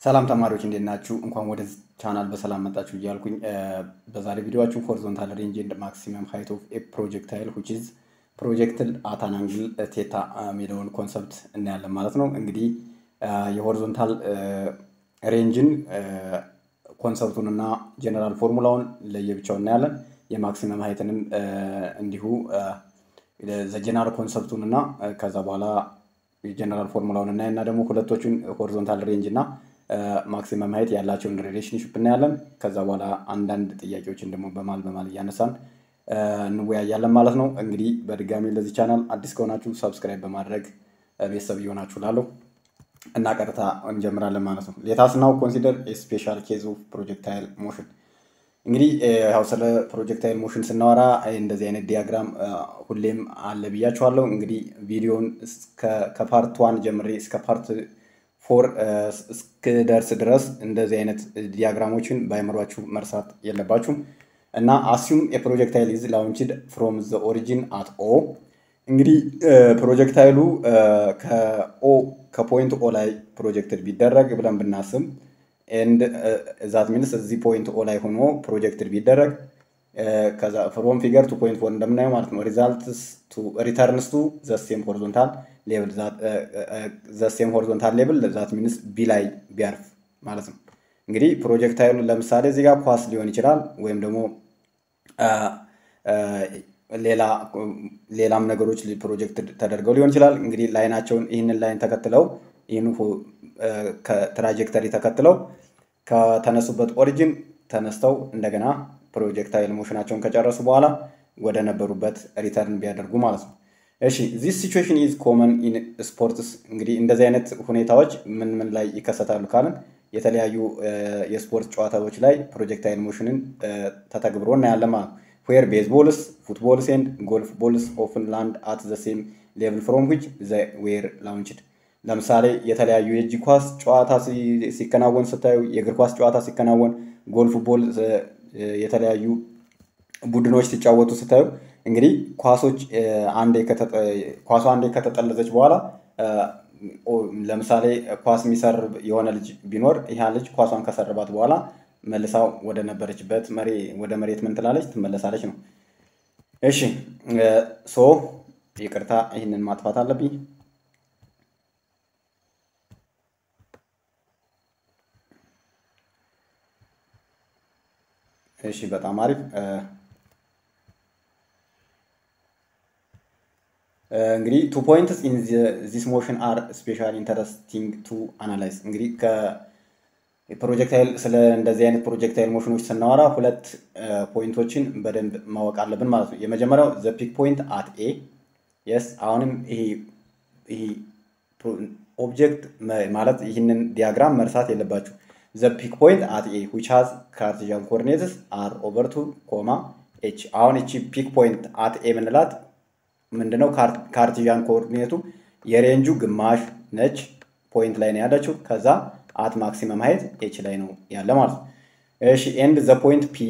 ሰላም ተማሪዎች እንዴት ናችሁ? እንኳን ወደ ቻናል በሰላም መጣችሁ እያልኩኝ በዛሬ ቪዲዮችን ሆሪዞንታል ሬንጅ ኤንድ ማክሲመም ሃይት ኦፍ ኤ ፕሮጀክታይል ዊች ኢዝ ፕሮጀክትል አት አን አንግል ቴታ የሚለውን ኮንሰፕት እናያለን ማለት ነው። እንግዲህ የሆሪዞንታል ሬንጅን ኮንሰፕቱን እና ጀነራል ፎርሙላውን ለየብቻው እናያለን። የማክሲመም ሃይትንም እንዲሁ ዘጀነራል ኮንሰፕቱን እና ከዛ በኋላ የጀነራል ፎርሙላውን እናይና ደግሞ ሁለቶቹን ሆሪዞንታል ሬንጅ እና ማክሲመም ሀይት ያላቸውን ሪሌሽንሽፕ እናያለን። ከዛ በኋላ አንዳንድ ጥያቄዎችን ደግሞ በማል በማል እያነሳን እንወያያለን ማለት ነው። እንግዲህ በድጋሚ ለዚህ ቻናል አዲስ ከሆናችሁ ሰብስክራይብ በማድረግ ቤተሰብ እየሆናችሁ ላለው እና ቀጥታ እንጀምራለን ማለት ነው። ሌታስ ናው ኮንሲደር ስፔሻል ኬዝ ኦፍ ፕሮጀክታይል ሞሽን። እንግዲህ ያው ስለ ፕሮጀክታይል ሞሽን ስናወራ እንደዚህ አይነት ዲያግራም ሁሌም አለ ብያችኋለሁ። እንግዲህ ቪዲዮን ከፓርት ዋን ጀምሬ እስከ ፓርት ፎር እስክደርስ ድረስ እንደዚህ አይነት ዲያግራሞችን በአይምሯችሁ መርሳት የለባችሁም እና አሲዩም የፕሮጀክታይል ኢዝ ላውንችድ ፍሮም ዘ ኦሪጂን አት ኦ እንግዲህ ፕሮጀክታይሉ ከኦ ከፖይንት ኦ ላይ ፕሮጀክትድ ቢደረግ ብለን ብናስብ ኤንድ ዛት ሚንስ እዚህ ፖይንት ኦ ላይ ሆኖ ፕሮጀክትድ ቢደረግ ከዛ ፍሮም ፊገር ቱ ፖይንት ፎር እንደምናየው ማለት ነው ሪዛልትስ ቱ ሪተርንስ ቱ ዘሴም ሆሪዞንታል ሌብል ዘሴም ሆሪዞንታል ሌብል ዛት ሚንስ ቢ ላይ ቢያርፍ ማለት ነው። እንግዲህ ፕሮጀክታይሉ ለምሳሌ እዚህ ጋር ኳስ ሊሆን ይችላል ወይም ደግሞ ሌላ ሌላም ነገሮች ፕሮጀክት ተደርገው ሊሆን ይችላል። እንግዲህ ላይናቸውን ይህንን ላይን ተከትለው ይህን ትራጀክተሪ ተከትለው ከተነሱበት ኦሪጂን ተነስተው እንደገና ፕሮጀክታይል ሞሽናቸውን ከጨረሱ በኋላ ወደ ነበሩበት ሪተርን ቢያደርጉ ማለት ነው። እሺ ዚስ ሲቹዌሽን ኢዝ ኮመን ኢን ስፖርትስ። እንግዲህ እንደዚህ አይነት ሁኔታዎች ምን ምን ላይ ይከሰታሉ ካልን የተለያዩ የስፖርት ጨዋታዎች ላይ ፕሮጀክታይል ሞሽንን ተተግብሮ እናያለን ማለት ነው። ዌር ቤዝቦልስ ፉትቦልስ ኤንድ ጎልፍ ቦልስ ኦፍን ላንድ አት ዘ ሴም ሌቭል ፍሮም ዊች ዘ ዌር ላውንችድ። ለምሳሌ የተለያዩ የእጅ ኳስ ጨዋታ ሲከናወን ስታዩ፣ የእግር ኳስ ጨዋታ ሲከናወን፣ ጎልፍ ቦል የተለያዩ ቡድኖች ሲጫወቱ ስታዩ እንግዲህ ኳሶች አንዴ ኳሷ አንዴ ከተጠለዘች በኋላ ለምሳሌ ኳስ የሚሰርብ የሆነ ልጅ ቢኖር ይህ ልጅ ኳሷን ከሰርባት በኋላ መልሳ ወደ ነበረችበት ወደ መሬት ምን ትላለች? ትመለሳለች ነው። እሺ ሶ ይቅርታ፣ ይህንን ማጥፋት አለብኝ። እሺ በጣም አሪፍ። እንግዲህ ቱ ፖይንትስ ኢን ዚስ ሞሽን አር ስፔሻሊ ኢንተረስቲንግ ቱ አናላይዝ። እንግዲህ ፕሮጀክታይል ስለ እንደዚህ አይነት ፕሮጀክታይል ሞሽኖች ስናወራ ሁለት ፖይንቶችን በደንብ ማወቅ አለብን ማለት ነው። የመጀመሪያው ዘ ፒክ ፖይንት አት ኤ የስ አሁንም ይሄ ኦብጀክት ማለት ይህንን ዲያግራም መርሳት የለባችሁ። ዘ ፒክ ፖይንት አት ኤ ዊች ሃዝ ካርቲዣን ኮኦርዲኔትስ አር ኦቨር ቱ ኮማ ኤች። አሁን እቺ ፒክ ፖይንት አት ኤ ምንላት ምንድነው? ካርቲዣን ኮኦርዲኔቱ የሬንጁ ግማሽ ነች ፖይንት ላይ ነው ያለችው። ከዛ አት ማክሲመም ሀይት ኤች ላይ ነው ያለ ማለት ነው። እሺ ኤንድ ዘ ፖይንት ፒ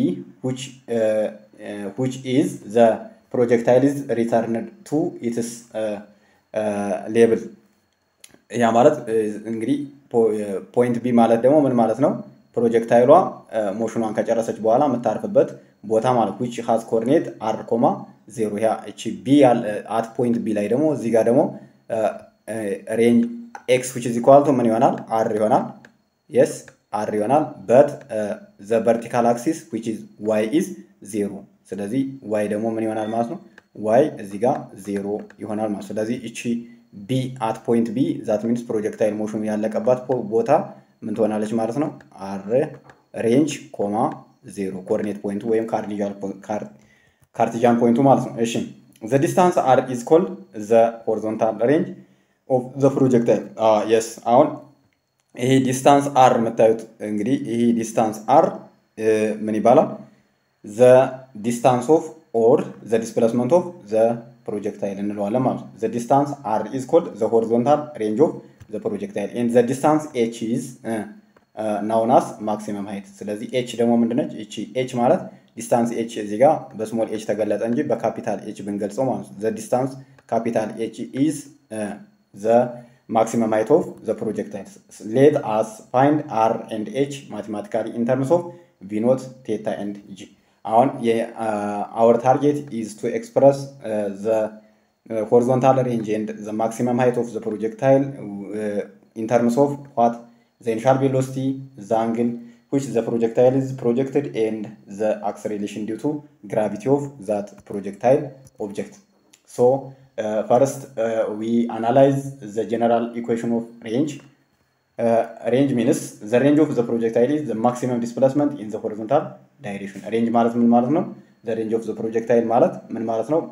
ዊች ኢዝ ዘ ፕሮጀክታይል ኢዝ ሪተርንድ ቱ ኢትስ ሌብል። ያ ማለት እንግዲህ ፖይንት ቢ ማለት ደግሞ ምን ማለት ነው? ፕሮጀክታይሏ ሞሽኗን ከጨረሰች በኋላ የምታርፍበት ቦታ ማለት ዊች ሃዝ ኮርኔት አር ኮማ ዜሮ። ያ እቺ ቢ አት ፖይንት ቢ ላይ ደግሞ እዚህ ጋር ደግሞ ሬንጅ ኤክስ ዊች ኢዝ ኢኳል ቱ ምን ይሆናል? አር ይሆናል። የስ አር ይሆናል። በት ዘ ቨርቲካል አክሲስ ዊች ኢዝ ዋይ ኢዝ ዜሮ። ስለዚህ ዋይ ደግሞ ምን ይሆናል ማለት ነው? ዋይ እዚህ ጋር ዜሮ ይሆናል ማለት ስለዚህ እቺ ቢ አት ፖይንት ቢ ዛት ሚንስ ፕሮጀክታይል ሞሽኑ ያለቀባት ቦታ ምን ትሆናለች ማለት ነው? አር ሬንጅ ኮማ ዜሮ ኮኦርዲኔት ፖይንቱ ወይም ካርቲጃን ፖይንቱ ማለት ነው። እሺ ዘ ዲስታንስ አር ኢዝ ኮልድ ዘ ሆሪዞንታል ሬንጅ ኦፍ ዘ ፕሮጀክታይል የስ አሁን ይሄ ዲስታንስ አር የምታዩት እንግዲህ ይሄ ዲስታንስ አር ምን ይባላል? ዘ ዲስታንስ ኦፍ ኦር ዘ ዲስፕሌስመንት ኦፍ ዘ ፕሮጀክታይል እንለዋለን ማለት ነው። ዘ ዲስታንስ አር ኢዝ ኮልድ ዘ ሆሪዞንታል ሬንጅ ኦፍ ዘ ፕሮጀክታይል ኤንድ ዘ ዲስታንስ ኤች ኢዝ ናውናስ ማክሲመም ሀይት። ስለዚህ ኤች ደግሞ ምንድነች? እቺ ኤች ማለት ዲስታንስ ኤች እዚህ ጋር በስሞል ኤች ተገለጠ እንጂ በካፒታል ኤች ብንገልጸው ማለት ነው። ዘ ዲስታንስ ካፒታል ኤች ኢዝ ዘ ማክሲመም ሃይት ኦፍ ዘ ፕሮጀክታይል ሌት አስ ፋይንድ አር ኤንድ ኤች ማቴማቲካሊ ኢን ተርምስ ኦፍ ቪ ኖት ቴታ ኤንድ ጂ አሁን አወር ታርጌት ኢዝ ቱ ኤክስፕረስ ዘ ሆሪዞንታል ሬንጅ ኤንድ ዘ ማክሲመም ሃይት ኦፍ ዘ ፕሮጀክታይል ኢን ተርምስ ኦፍ ዋት ዘ ኢኒሻል ቬሎሲቲ ዘ አንግል which the projectile is projected and the acceleration due to gravity of that projectile object. So uh, first uh, we analyze the general equation of range. Uh, range means the range of the projectile is the maximum displacement in the horizontal direction. Range ማለት ምን ማለት ነው? The range of the projectile ማለት ምን ማለት ነው?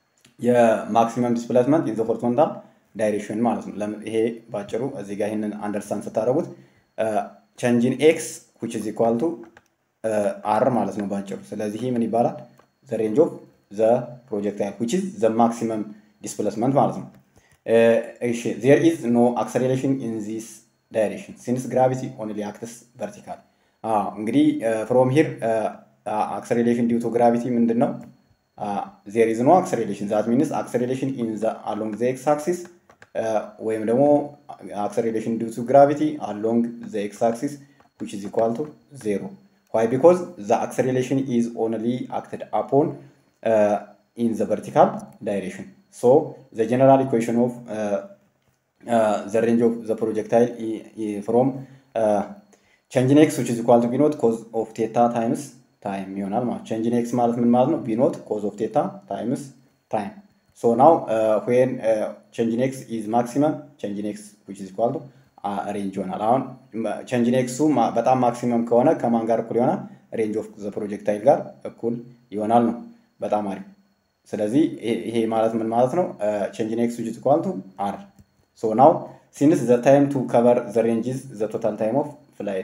የማክሲመም ዲስፕሌስመንት ኢን ዘ ሆሪዞንታል ዳይሬክሽን ማለት ነው። ይሄ ባጭሩ እዚህ ጋር ይህንን አንደርስታንድ ስታደርጉት ቼንጅን ኤክስ which is equal to አር ማለት ነው ባጭሩ። ስለዚህ ይህ ምን ይባላል? ዘ ሬንጅ ኦፍ ዘ ፕሮጀክታይል which is ዘ ማክሲመም ዲስፕሌስመንት ማለት ነው። እሺ ዜር ኢዝ ኖ አክሰሌሬሽን ኢን ዚስ ዳይሬክሽን ሲንስ ግራቪቲ ኦንሊ አክትስ ቨርቲካል። እንግዲህ ፍሮም ሂር አክሰሌሬሽን ዲው ቱ ግራቪቲ ምንድን ነው? ዜር ኢዝ ኖ አክሰሌሬሽን ዛት ሚንስ አክሰሌሬሽን ኢን አሎንግ ዘ ኤክስ አክሲስ ወይም ደግሞ አክሰሌሬሽን ዲው ቱ ግራቪቲ አሎንግ ዘ ኤክስ አክሲስ which is equal to zero. Why? Because the acceleration is only acted upon uh, in the vertical direction. So the general equation of uh, uh, the range of the projectile i- i- from uh, change in x which is equal to b naught cos of theta times time ይሆናል ማለት change in x ማለት ምን ማለት ነው? b naught cos of theta times time. So now uh, when uh, change in x is maximum, change in x which is equal to ሬንጅ ይሆናል። አሁን ቼንጅ ኤክሱ በጣም ማክሲመም ከሆነ ከማን ጋር እኩል ይሆናል? ሬንጅ ኦፍ ዘ ፕሮጀክታይል ጋር እኩል ይሆናል ነው። በጣም አሪፍ። ስለዚህ ይሄ ማለት ምን ማለት ነው? ቼንጅ ኤክስ ዊች ኢኳል ቱ አር ሶ ናው ሲንስ ዘ ታይም ቱ ከቨር ዘ ሬንጅዝ ዘ ቶታል ታይም ኦፍ ፍላይት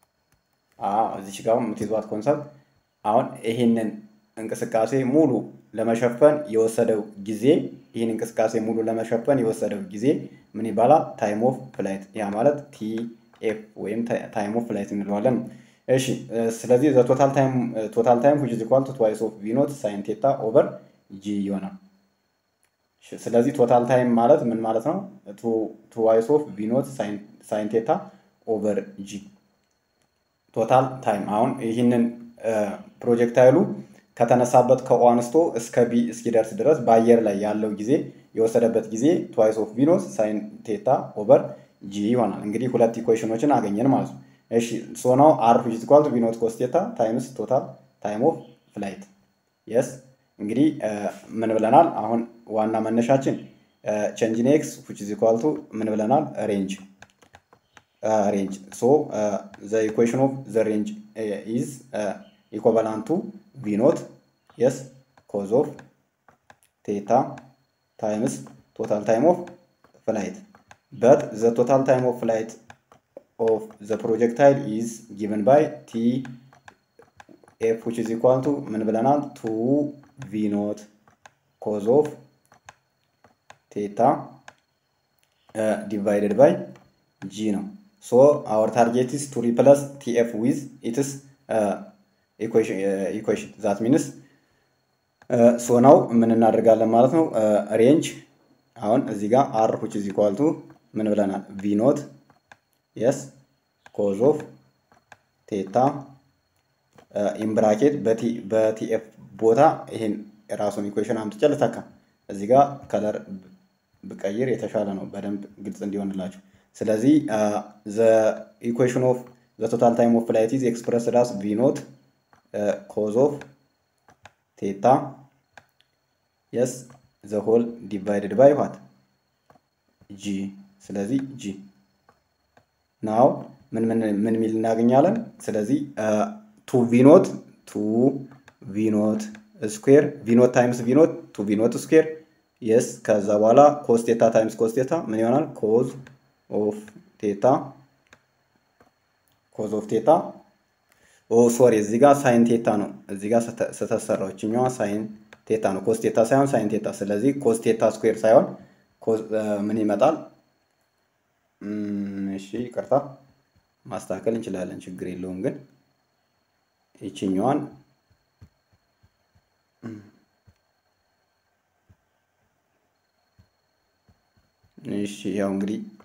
እዚች ጋር የምትይዟት ኮንሰፕት አሁን ይሄንን እንቅስቃሴ ሙሉ ለመሸፈን የወሰደው ጊዜ ይህን እንቅስቃሴ ሙሉ ለመሸፈን የወሰደው ጊዜ ምን ይባላል? ታይም ኦፍ ፍላይት። ያ ማለት ቲኤፍ ወይም ታይም ኦፍ ፍላይት እንለዋለን። እሺ ስለዚህ ዘ ቶታል ታይም ቶታል ታይም which is equal to twice of v naught sin theta over g ይሆናል። ስለዚህ ቶታል ታይም ማለት ምን ማለት ነው? ትዋይስ ኦፍ ቪ ኖት ሳይን ቴታ ኦቨር ጂ ቶታል ታይም። አሁን ይህንን ፕሮጀክታይሉ ከተነሳበት ከኦ አንስቶ እስከ ቢ እስኪደርስ ድረስ በአየር ላይ ያለው ጊዜ የወሰደበት ጊዜ ትዋይስ ኦፍ ቪኖስ ሳይን ቴታ ኦቨር ጂ ይሆናል። እንግዲህ ሁለት ኢኩዌሽኖችን አገኘን ማለት ነው። እሺ ሶ ናው አር ዊች ኢዝ ኢኳል ቱ ቪኖት ኮስ ቴታ ታይምስ ቶታል ታይም ኦፍ ፍላይት የስ እንግዲህ ምን ብለናል? አሁን ዋና መነሻችን ቼንጅን ኤክስ ዊች ኢዝ ኢኳል ቱ ምን ብለናል? ሬንጅ ሬንጅ ሶ ዘ ኢኩዌሽን ኦፍ ዘ ሬንጅ ኢዝ ኢኮቫላንት ቱ ቪ ኖት የስ ኮዝ ኦፍ ቴታ ታይምስ ቶታል ታይም ኦፍ ፍላይት በት ዘ ቶታል ታይም ኦፍ ፍላይት ኦፍ ዘ ፕሮጀክታይል ኢዝ ጊቨን ባይ ቲ ኤፍ ዊች ኢዝ ኢኳል ቱ ምን ብለናል? ቱ ቪ ኖት ኮዝ ኦፍ ቴታ ዲቫይደድ ባይ ጂ ነው። ሶ አወር ታርጌት ኢዝ ቱ ሪፕለስ ቲኤፍ ዊዝ ኢትስ ኢኩዌሽን ዛት ሚንስ ሶ ናው ምን እናደርጋለን ማለት ነው። ሬንጅ አሁን እዚህ ጋር አር ዊች ኢዝ ኢኳል ቱ ምን ብለናል? ቪ ኖት የስ ኮዝ ኦፍ ቴታ ኢምብራኬት በቲኤፍ ቦታ ይሄን የራሱን ኢኩዌሽን አምጥቼ ልተካ። እዚህ ጋር ከለር ብቀይር የተሻለ ነው፣ በደንብ ግልጽ እንዲሆንላችሁ። ስለዚህ ዘ ኢኩዌሽን ኦፍ ዘ ቶታል ታይም ኦፍ ፍላይት ኢዝ ኤክስፕረስድ አስ ቪ ኖት ኮዝ ኦፍ ቴታ የስ ዘ ሆል ዲቫይድድ ባይ ዋት ጂ። ስለዚህ ጂ ናው ምን ምን ምን ሚል እናገኛለን? ስለዚህ ቱ ቪኖት ቱ ቪኖት ስኩዌር ቪኖት ታይምስ ቪኖት ቱ ቪኖት ስኩዌር የስ ከዛ በኋላ ኮስቴታ ታይምስ ኮስቴታ ምን ይሆናል? ኮዝ ኦፍ ቴታ ኮዝ ኦፍ ቴታ ኦ ሶሪ እዚህ ጋር ሳይን ቴታ ነው። እዚህ ጋር ስተሰራው እችኛዋ ሳይን ቴታ ነው። ኮስ ቴታ ሳይሆን ሳይን ቴታ። ስለዚህ ኮስ ቴታ ስኩዌር ሳይሆን ምን ይመጣል? እሺ ይቅርታ ማስተካከል እንችላለን፣ ችግር የለውም። ግን ይችኛዋን እሺ ያው እንግዲህ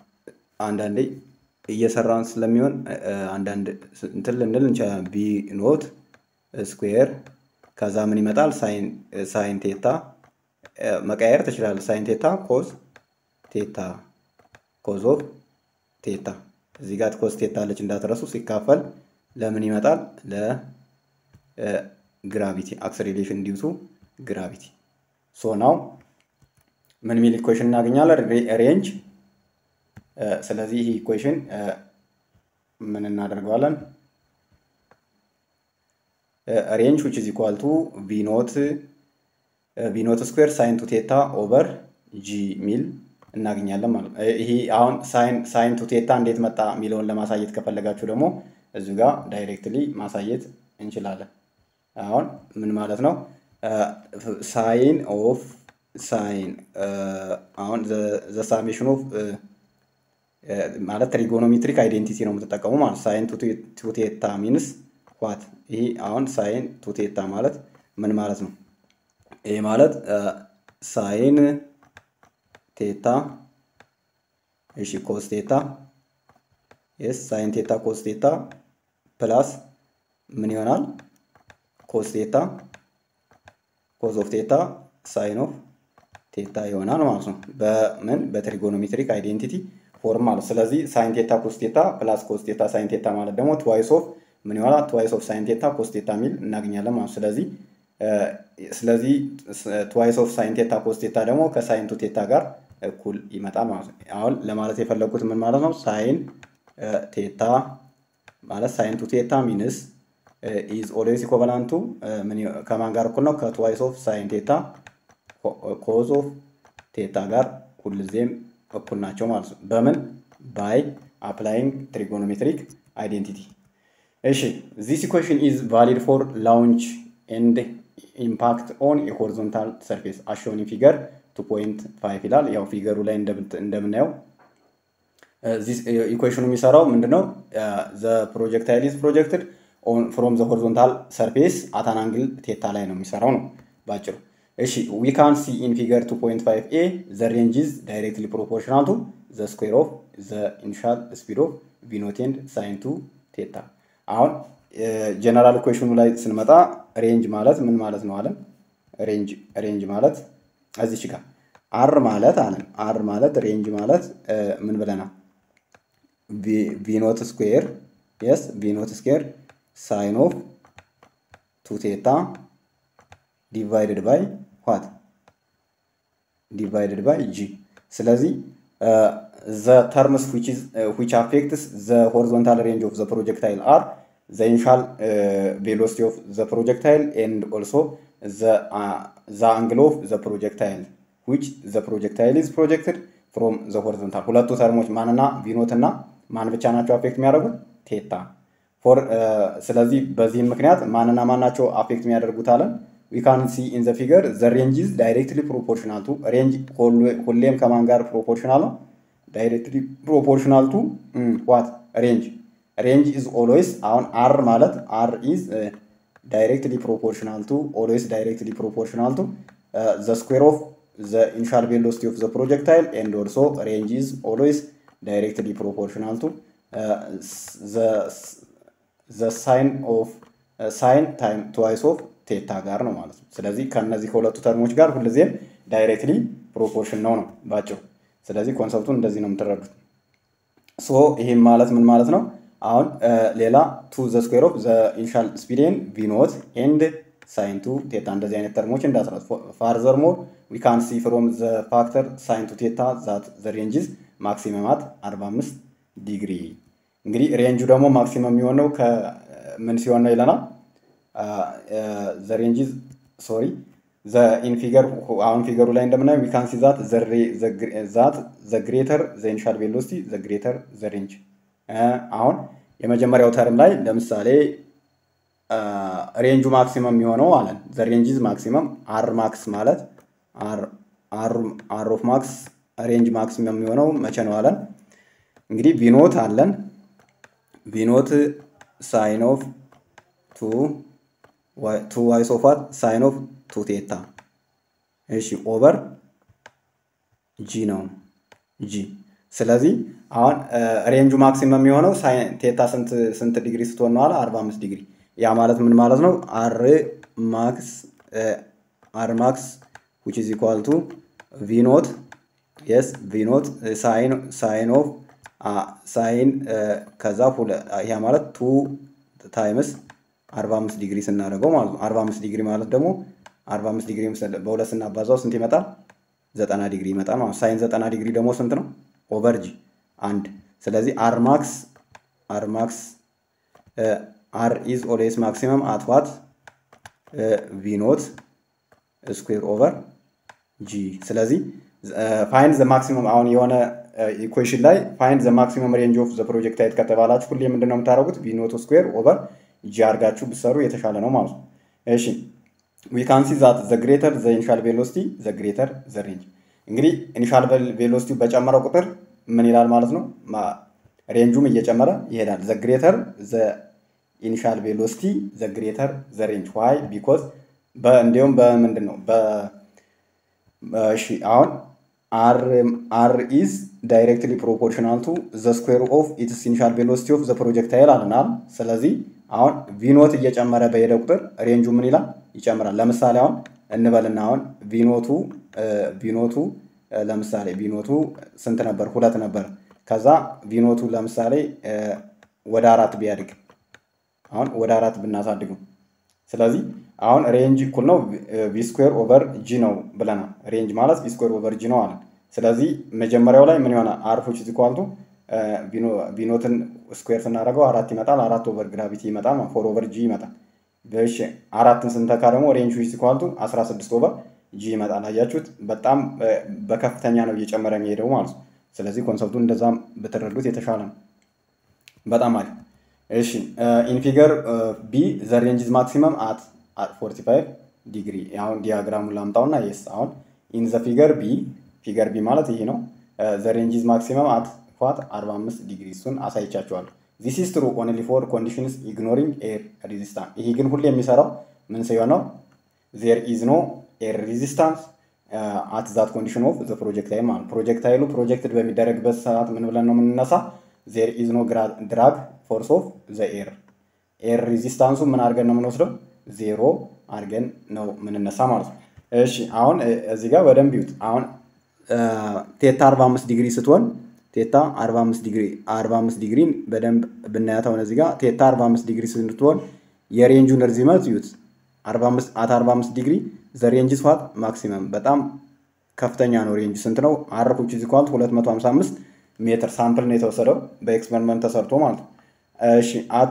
አንዳንዴ እየሰራን ስለሚሆን አንዳንድ እንትን ልንል እንችላለን። ቢ ኖት ስኩዌር ከዛ ምን ይመጣል? ሳይን ቴታ መቀየር ትችላለህ። ሳይን ቴታ ኮዝ ቴታ ኮዝ ኦፍ ቴታ እዚህ ጋር ኮዝ ቴታ አለች እንዳትረሱ። ሲካፈል ለምን ይመጣል? ለግራቪቲ አክሰሌሬሽን ዲውቱ ግራቪቲ ሶ ናው ምን ሚል ኢኩዌሽን እናገኛለን? ሬንጅ ስለዚህ ይህ ኢኩዌሽን ምን እናደርገዋለን? ሬንጅ ዊች ኢዝ ኢኳል ቱ ቪ ኖት ቪ ኖት ስኩዌር ሳይን ቱ ቴታ ኦቨር ጂ ሚል እናገኛለን ማለት ነው። ይሄ አሁን ሳይን ቱ ቴታ እንዴት መጣ የሚለውን ለማሳየት ከፈለጋችሁ ደግሞ እዚሁ ጋር ዳይሬክትሊ ማሳየት እንችላለን። አሁን ምን ማለት ነው? ሳይን ኦፍ ሳይን አሁን ዘ ሳሜሽን ኦፍ ማለት ትሪጎኖሜትሪክ አይዴንቲቲ ነው የምትጠቀሙ ማለት ሳይን ቱ ቴታ ሚንስ ዋት ይሄ አሁን ሳይን ቱ ቴታ ማለት ምን ማለት ነው? ይሄ ማለት ሳይን ቴታ እሺ ኮስ ቴታ የስ ሳይን ቴታ ኮስ ቴታ ፕላስ ምን ይሆናል? ኮስ ቴታ ኮዝ ኦፍ ቴታ ሳይን ኦፍ ቴታ ይሆናል ማለት ነው። በምን በትሪጎኖሜትሪክ አይዴንቲቲ ፎርም ማለት ስለዚህ ሳይን ቴታ ኮስ ቴታ ፕላስ ኮስ ቴታ ሳይን ቴታ ማለት ደግሞ ትዋይስ ኦፍ ምን ይሆናል? ትዋይስ ኦፍ ሳይን ቴታ ኮስ ቴታ የሚል እናገኛለን ማለት ስለዚህ ስለዚህ ትዋይስ ኦፍ ሳይን ቴታ ኮስ ቴታ ደግሞ ከሳይን ቱ ቴታ ጋር እኩል ይመጣል ማለት ነው። አሁን ለማለት የፈለጉት ምን ማለት ነው? ሳይን ቴታ ማለት ሳይን ቱ ቴታ ሚንስ ኢዝ ኦልዌይስ ኢኮቫላንቱ ከማን ጋር እኩል ነው? ከትዋይስ ኦፍ ሳይን ቴታ ኮዝ ኦፍ ቴታ ጋር ሁልጊዜም እኩል ናቸው ማለት ነው። በምን ባይ አፕላይንግ ትሪጎኖሜትሪክ አይዴንቲቲ። እሺ ዚስ ኢኩዌሽን ኢዝ ቫሊድ ፎር ላውንች ኤንድ ኢምፓክት ኦን የሆሪዞንታል ሰርፌስ አሾኒ ፊገር ቱ ፖይንት ፋይቭ ይላል። ያው ፊገሩ ላይ እንደምናየው ኢኩዌሽኑ የሚሰራው ምንድነው? ዘ ፕሮጀክታይል ኢዝ ፕሮጀክትድ ፍሮም ዘ ሆሪዞንታል ሰርፌስ አታን አንግል ቴታ ላይ ነው የሚሰራው ነው ባጭሩ። እሺ ዊ ካን ሲ ኢን ፊገር 2.5 ኤ ዘ ሬንጅ ኢዝ ዳይሬክትሊ ፕሮፖርሽናል ቱ ዘ ስኩዌር ኦፍ ዘ ኢኒሻል ስፒድ ኦፍ ቪኖት ኤንድ ሳይን ቱ ቴታ። አሁን ጀነራል ኢኩዌሽኑ ላይ ስንመጣ ሬንጅ ማለት ምን ማለት ነው አለን? ሬንጅ ሬንጅ ማለት እዚች ጋር አር ማለት አለን አር ማለት ሬንጅ ማለት ምን ብለናል? ቪኖት ስኩዌር የስ ቪኖት ስኩዌር ሳይን ኦፍ ቱ ቴታ ዲቫይድድ ባይ ዋት ዲቫይድድ ባይ ጂ። ስለዚህ ዘ ተርምስ ዊች አፌክትስ ዘ ሆሪዞንታል ሬንጅ ኦፍ ዘ ፕሮጀክታይል አር ዘ ኢኒሻል ቬሎሲቲ ኦፍ ዘ ፕሮጀክታይል ኤንድ ኦልሶ ዘ አንግል ኦፍ ዘ ፕሮጀክታይል ዊች ዘ ፕሮጀክታይል ኢዝ ፕሮጀክትድ ፍሮም ዘ ሆሪዞንታል። ሁለቱ ተርሞች ማንና ቪኖት እና ማን ብቻ ናቸው አፌክት የሚያደርጉት ቴታ። ፎር ስለዚህ በዚህም ምክንያት ማንና ማን ናቸው አፌክት የሚያደርጉት አለን ዊ ካን ሲ ኢን ዘ ፊገር ዘ ሬንጅ ኢዝ ዳይሬክትሊ ፕሮፖርሽናል ቱ ሬንጅ ሁሌም ከማን ጋር ፕሮፖርሽናል ነው? ዳይሬክትሊ ፕሮፖርሽናል ቱ ዋት ሬንጅ ሬንጅ ኢዝ ኦልዌይስ አሁን አር ማለት አር ኢዝ ዳይሬክትሊ ፕሮፖርሽናል ቱ ኦልዌይስ ዳይሬክትሊ ፕሮፖርሽናል ቱ ዘ ስኩዌር ኦፍ ዘ ኢኒሻል ቬሎሲቲ ኦፍ ዘ ፕሮጀክታይል ኤንድ ኦልሶ ሬንጅ ኢዝ ኦልዌይስ ዳይሬክትሊ ፕሮፖርሽናል ቱ ዘ ሳይን ኦፍ ሳይን ታይም ትዋይስ ኦፍ ቴታ ጋር ነው ማለት ነው። ስለዚህ ከእነዚህ ከሁለቱ ተርሞች ጋር ሁልጊዜም ዳይሬክትሊ ፕሮፖርሽን ነው ነው ባጭሩ። ስለዚህ ኮንሰፕቱን እንደዚህ ነው የምትረዱት። ሶ ይህም ማለት ምን ማለት ነው? አሁን ሌላ ቱ ዘ ስኩዌር ኦፍ ዘ ኢኒሻል ስፒድን ቪኖት ኤንድ ሳይን ቱ ቴታ እንደዚህ አይነት ተርሞች እንዳስራት ፋርዘር ሞር ዊ ካን ሲ ፍሮም ዘ ፋክተር ሳይን ቱ ቴታ ዛት ዘ ሬንጅዝ ማክሲመም አት 45 ዲግሪ። እንግዲህ ሬንጁ ደግሞ ማክሲመም የሚሆነው ከምን ሲሆን ነው ይለናል ዘ ሬንጅዝ ሶሪ ዘ ኢን ፊገር አሁን ፊገሩ ላይ እንደምናየው ዊ ካን ሲ ዛት ዛት ዘ ግሬተር ዘ ኢኒሻል ቬሎሲቲ ዘ ግሬተር ዘ ሬንጅ። አሁን የመጀመሪያው ተርም ላይ ለምሳሌ ሬንጁ ማክሲመም የሚሆነው አለን ዘ ሬንጅዝ ማክሲመም አር ማክስ ማለት አር ኦፍ ማክስ ሬንጅ ማክሲመም የሚሆነው መቼ ነው አለን እንግዲህ ቪኖት አለን ቪኖት ሳይን ኦፍ ቱ ቱ ዋይስ ኦፍ ዋት ሳይን ኦፍ ቱ ቴታ እሺ ኦቨር ጂ ነው ጂ ስለዚህ አሁን ሬንጁ ማክሲመም የሚሆነው ቴታ ስንት ዲግሪ ስትሆን ነው አለ? 45 ዲግሪ። ያ ማለት ምን ማለት ነው? አር ማክስ አር ማክስ ዊች ኢዝ ኢኳል ቱ ቪ ኖት የስ ቪ ኖት ሳይን ሳይን ኦፍ ሳይን ከዛ ያ ማለት ቱ ታይምስ 45 ዲግሪ ስናደርገው ማለት ነው። 45 ዲግሪ ማለት ደግሞ 45 ዲግሪ በሁለት ስናባዛው ስንት ይመጣል? 90 ዲግሪ ይመጣል ማለት ነው። ሳይን 90 ዲግሪ ደግሞ ስንት ነው? ኦቨር ጂ አንድ። ስለዚህ አር ማክስ አር ማክስ አር ኢዝ ኦልዌይስ ማክሲመም አት ዋት ቪ ኖት ስኩዌር ኦቨር ጂ። ስለዚህ ፋይንድ ዘ ማክሲመም አሁን የሆነ ኢኩዌሽን ላይ ፋይንድ ዘ ማክሲመም ሬንጅ ኦፍ ዘ ፕሮጀክታይል ከተባላችሁ ሁሌ ምንድን ነው የምታደርጉት? ቪ ኖት ስኩዌር ኦቨር ጂ አድርጋችሁ ብትሰሩ የተሻለ ነው ማለት ነው። እሺ ዊ ካን ሲ ዛት ዘ ግሬተር ዘ ኢኒሻል ቬሎሲቲ ዘ ግሬተር ዘ ሬንጅ። እንግዲህ ኢኒሻል ቬሎሲቲ በጨመረ ቁጥር ምን ይላል ማለት ነው? ሬንጁም እየጨመረ ይሄዳል። ዘ ግሬተር ዘ ኢኒሻል ቬሎሲቲ ዘ ግሬተር ዘ ሬንጅ ዋይ ቢኮዝ እንዲሁም በምንድን ነው እሺ አሁን አር ኢዝ ዳይሬክትሊ ፕሮፖርሽናል ቱ ዘ ስኩዌር ኦፍ ኢትስ ኢኒሻል ቬሎሲቲ ኦፍ ዘ ፕሮጀክታይል አለናል። ስለዚህ አሁን ቪኖት እየጨመረ በሄደ ቁጥር ሬንጁ ምን ይላል? ይጨምራል። ለምሳሌ አሁን እንበልና አሁን ቪኖቱ ቪኖቱ ለምሳሌ ቪኖቱ ስንት ነበር? ሁለት ነበር። ከዛ ቪኖቱ ለምሳሌ ወደ አራት ቢያድግ አሁን ወደ አራት ብናሳድገው ስለዚህ አሁን ሬንጅ እኩል ነው ቪ ስኩዌር ኦቨር ጂ ነው ብለናል። ሬንጅ ማለት ቪ ስኩዌር ኦቨር ጂ ነው አለ። ስለዚህ መጀመሪያው ላይ ምን ይሆናል? አርፎች ዚኳልቱ ቪኖትን ስኩዌር ስናደርገው አራት ይመጣል። አራት ኦቨር ግራቪቲ ይመጣል። ፎር ኦቨር ጂ ይመጣል። እሺ አራትን ስንተካ ደግሞ ሬንጅ ዚኳልቱ 16 ኦቨር ጂ ይመጣል። አያችሁት? በጣም በከፍተኛ ነው እየጨመረ የሚሄደው ማለት ነው። ስለዚህ ኮንሰፕቱን እንደዛም ብትረዱት የተሻለ ነው። በጣም አሪፍ። እሺ ኢን ፊገር ቢ ዘ ሬንጅ ኢዝ ማክሲመም አት 45 ዲግሪ። አሁን ዲያግራሙን ላምጣውና የስ አሁን ኢን ዘ ፊገር ቢ ፊገር ቢ ማለት ይሄ ነው። ዘ ሬንጅ ኢዝ ማክሲመም አት ኳት 45 ዲግሪ እሱን አሳይቻችኋለሁ። ዚስ ኢዝ ትሩ ኦንሊ ፎር ኮንዲሽንስ ኢግኖሪንግ ኤር ሬዚስታንስ። ይሄ ግን ሁሌ የሚሰራው ምን ሲሆን ነው? ዜር ኢዝ ኖ ኤር ሬዚስታንስ አት ዛት ኮንዲሽን ኦፍ ዘ ፕሮጀክታይል ማለት ፕሮጀክታይሉ ፕሮጀክትድ በሚደረግበት ሰዓት ምን ብለን ነው የምንነሳ? ዜር ኢዝ ኖ ድራግ ፎርስ ኦፍ ዘ ኤር ኤር ሬዚስታንሱ ምን አድርገን ነው የምንወስደው? ዜሮ አድርገን ነው የምንነሳ ማለት ነው። እሺ አሁን እዚህ ጋር በደንብ ይዩት። አሁን ቴታ 45 ዲግሪ ስትሆን ቴታ 45 ዲግሪ 45 ዲግሪን በደንብ ብናያት አሁን እዚህ ጋር ቴታ 45 ዲግሪ ስትሆን የሬንጁን ርዝመት ይዩት። 45 አት 45 ዲግሪ ዘ ሬንጅ ስዋት ማክሲመም በጣም ከፍተኛ ነው። ሬንጅ ስንት ነው? አር ዊች ኢዝ ኢኳል 255 ሜትር ሳምፕል ነው የተወሰደው በኤክስፐሪመንት ተሰርቶ ማለት ነው። እሺ አት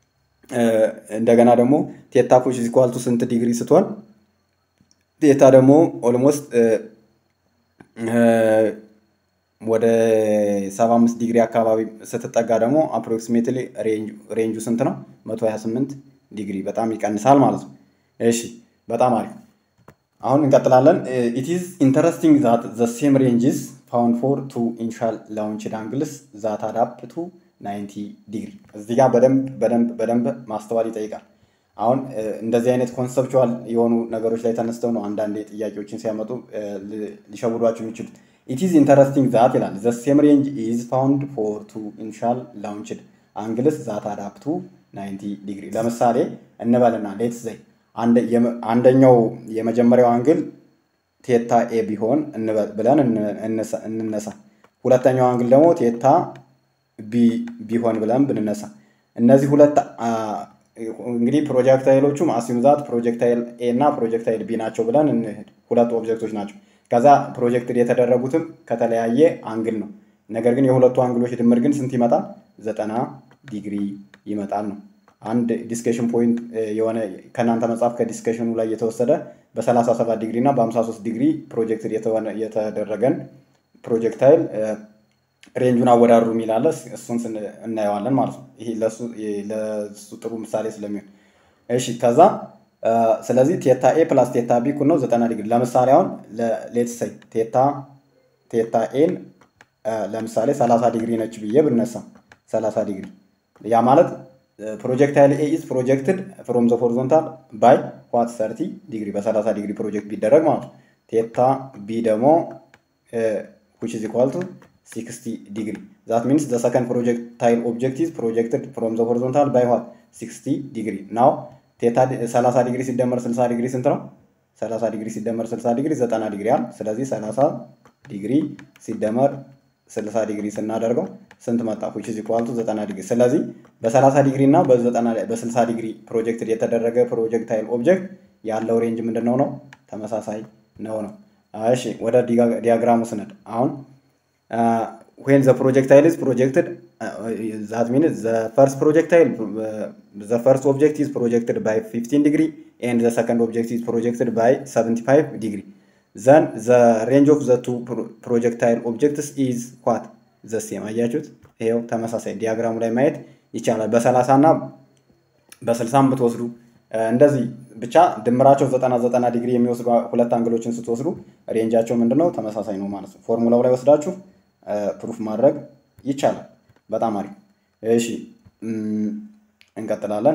እንደገና ደግሞ ቴታ ዊች ኢዝ ኢኳል ስንት ዲግሪ ስትሆን ቴታ ደግሞ ኦልሞስት ወደ 75 ዲግሪ አካባቢ ስትጠጋ ደግሞ አፕሮክሲሜትሊ ሬንጁ ስንት ነው? 128 ዲግሪ በጣም ይቀንሳል ማለት ነው። እሺ በጣም አሪፍ። አሁን እንቀጥላለን። ኢት ኢዝ ኢንተረስቲንግ ዛት ዘ ሴም ሬንጅስ ፋውንድ ፎር ቱ ኢኒሻል ላውንችድ አንግልስ ዛት አዳፕ ቱ 90 ዲግሪ። እዚህ ጋር በደንብ በደንብ በደንብ ማስተዋል ይጠይቃል። አሁን እንደዚህ አይነት ኮንሰፕቹዋል የሆኑ ነገሮች ላይ ተነስተው ነው አንዳንዴ ጥያቄዎችን ሲያመጡ ሊሸውዷቸው የሚችሉት። ኢት ኢዝ ኢንተረስቲንግ ዛት ይላል ዘ ሴም ሬንጅ ኢዝ ፋውንድ ፎር ቱ ኢኒሻል ላውንችድ አንግልስ ዛት አዳፕ ቱ 90 ዲግሪ። ለምሳሌ እንበልና ሌትስ ዘይ አንደኛው የመጀመሪያው አንግል ቴታ ኤ ቢሆን ብለን እንነሳ። ሁለተኛው አንግል ደግሞ ቴታ ቢ ቢሆን ብለን ብንነሳ እነዚህ ሁለት እንግዲህ ፕሮጀክታይሎቹም አሲሙዛት ፕሮጀክታይል ኤ እና ፕሮጀክታይል ቢ ናቸው ብለን እንሂድ። ሁለት ኦብጀክቶች ናቸው። ከዛ ፕሮጀክትድ የተደረጉትም ከተለያየ አንግል ነው። ነገር ግን የሁለቱ አንግሎች ድምር ግን ስንት ይመጣል? ዘጠና ዲግሪ ይመጣል ነው። አንድ ዲስከሽን ፖይንት የሆነ ከእናንተ መጽሐፍ ከዲስከሽኑ ላይ የተወሰደ በ37 ዲግሪ እና በ53 ዲግሪ ፕሮጀክትድ የተደረገን ፕሮጀክታይል ሬንጁን አወዳድሩ የሚል አለ። እሱን እናየዋለን ማለት ነው። ይሄ ለሱ ጥሩ ምሳሌ ስለሚሆን እሺ። ከዛ ስለዚህ ቴታ ኤ ፕላስ ቴታ ቢ እኩል ነው 90 ዲግሪ። ለምሳሌ አሁን ሌትስ ሰይ ቴታ ቴታ ኤን ለምሳሌ 30 ዲግሪ ነች ብዬ ብነሳ 30 ዲግሪ ያ ማለት ፕሮጀክታይል ኤ ኢዝ ፕሮጀክትድ ፍሮም ዘ ሆሪዞንታል ባይ ዋት 30 ዲግሪ በ30 ዲግሪ ፕሮጀክት ቢደረግ ማለት ነው። ቴታ ቢ ደግሞ ዊች ኢዝ ኢኳል ቱ 60 ዲግሪ ዛት ሚንስ ዘ ሰከንድ ፕሮጀክታይል ኦብጀክት ኢዝ ፕሮጀክትድ ፍሮም ዘ ሆሪዞንታል ባይ ዋት 60 ዲግሪ ናው ቴታ 30 ዲግሪ ሲደመር 60 ዲግሪ ስንት ነው? 30 ዲግሪ ሲደመር 60 ዲግሪ 90 ዲግሪ አለ። ስለዚህ 30 ዲግሪ ሲደመር 60 ዲግሪ ስናደርገው ስንት መጣ? ዊች ኢዝ ኢኳል ቱ 90 ዲግሪ። ስለዚህ በ30 ዲግሪ እና በ60 ዲግሪ ፕሮጀክት የተደረገ ፕሮጀክታይል ኦብጀክት ያለው ሬንጅ ምንድን ነው ነው? ተመሳሳይ ነው ነው። እሺ ወደ ዲያግራሙ ስነድ አሁን ዌን ዘ ፕሮጀክታይል ኢዝ ፕሮጀክትድ ዛት ሚንስ ዘ ፈርስት ፕሮጀክታይል ዘ ፈርስት ኦብጀክት ኢዝ ፕሮጀክትድ ባይ 15 ዲግሪ ኤንድ ዘ ሰከንድ ኦብጀክት ኢዝ ፕሮጀክትድ ባይ 75 ዲግሪ ዘን ዘ ሬንጅ ኦፍ ዘ ቱ ፕሮጀክታይል ኦብጀክትስ ኢዝ ኳት ዘ ሴም። አያችሁት? ይኸው ተመሳሳይ ዲያግራሙ ላይ ማየት ይቻላል። በ30 እና በ60 ብትወስዱ እንደዚህ ብቻ ድምራቸው ዘጠና ዘጠና ዲግሪ የሚወስዱ ሁለት አንግሎችን ስትወስዱ ሬንጃቸው ምንድነው ተመሳሳይ ነው ማለት ነው። ፎርሙላው ላይ ወስዳችሁ ፕሩፍ ማድረግ ይቻላል። በጣም አሪፍ። እሺ እንቀጥላለን።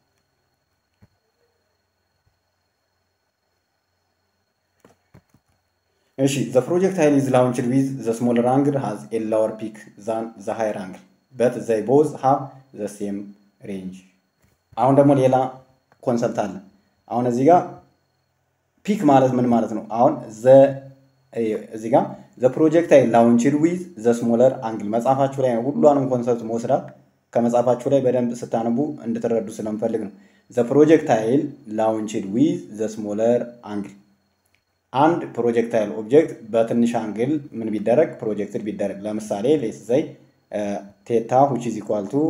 እሺ ዘ ፕሮጀክታይል ኢዝ ላውንችድ ዊዝ ዘ ስሞለር አንግል ሃዝ ኤ ላወር ፒክ ዛን ዘ ሃየር አንግል በት ዘይ ቦዝ ሃቭ ዘ ሴም ሬንጅ። አሁን ደግሞ ሌላ ኮንሰፕት አለ። አሁን እዚህ ጋር ፒክ ማለት ምን ማለት ነው? አሁን እዚህ ጋር ዘ ፕሮጀክታይል ላውንችድ ዊዝ ዘ ስሞለር አንግል መጽሐፋችሁ ላይ ነው ሁሏንም ኮንሰፕት መውሰዳት ከመጽሐፋችሁ ላይ በደንብ ስታነቡ እንድትረዱ ስለምፈልግ ነው። ዘ ፕሮጀክታይል ላውንችድ ዊዝ ዘ ስሞለር አንግል አንድ ፕሮጀክታይል ኦብጀክት በትንሽ አንግል ምን ቢደረግ ፕሮጀክትድ ቢደረግ ለምሳሌ ሌስ ዘይ ቴታ ሁች ኢዝ ኢኳል ቱ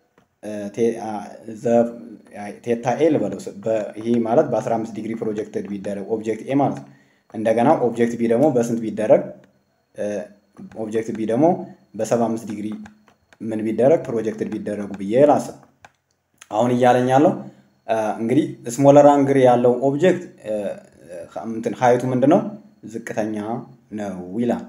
ቴታ ኤ ልበለው። ይህ ማለት በ15 ዲግሪ ፕሮጀክትድ ቢደረግ ኦብጀክት ኤ ማለት ነው። እንደገና ኦብጀክት ቢ ደግሞ በስንት ቢደረግ ኦብጀክት ቢ ደግሞ በ75 ዲግሪ ምን ቢደረግ ፕሮጀክትድ ቢደረጉ ብዬ ላስብ። አሁን እያለኝ ያለው እንግዲህ ስሞለር አንግል ያለው ኦብጀክት እንትን ሀይቱ ምንድን ነው? ዝቅተኛ ነው ይላል።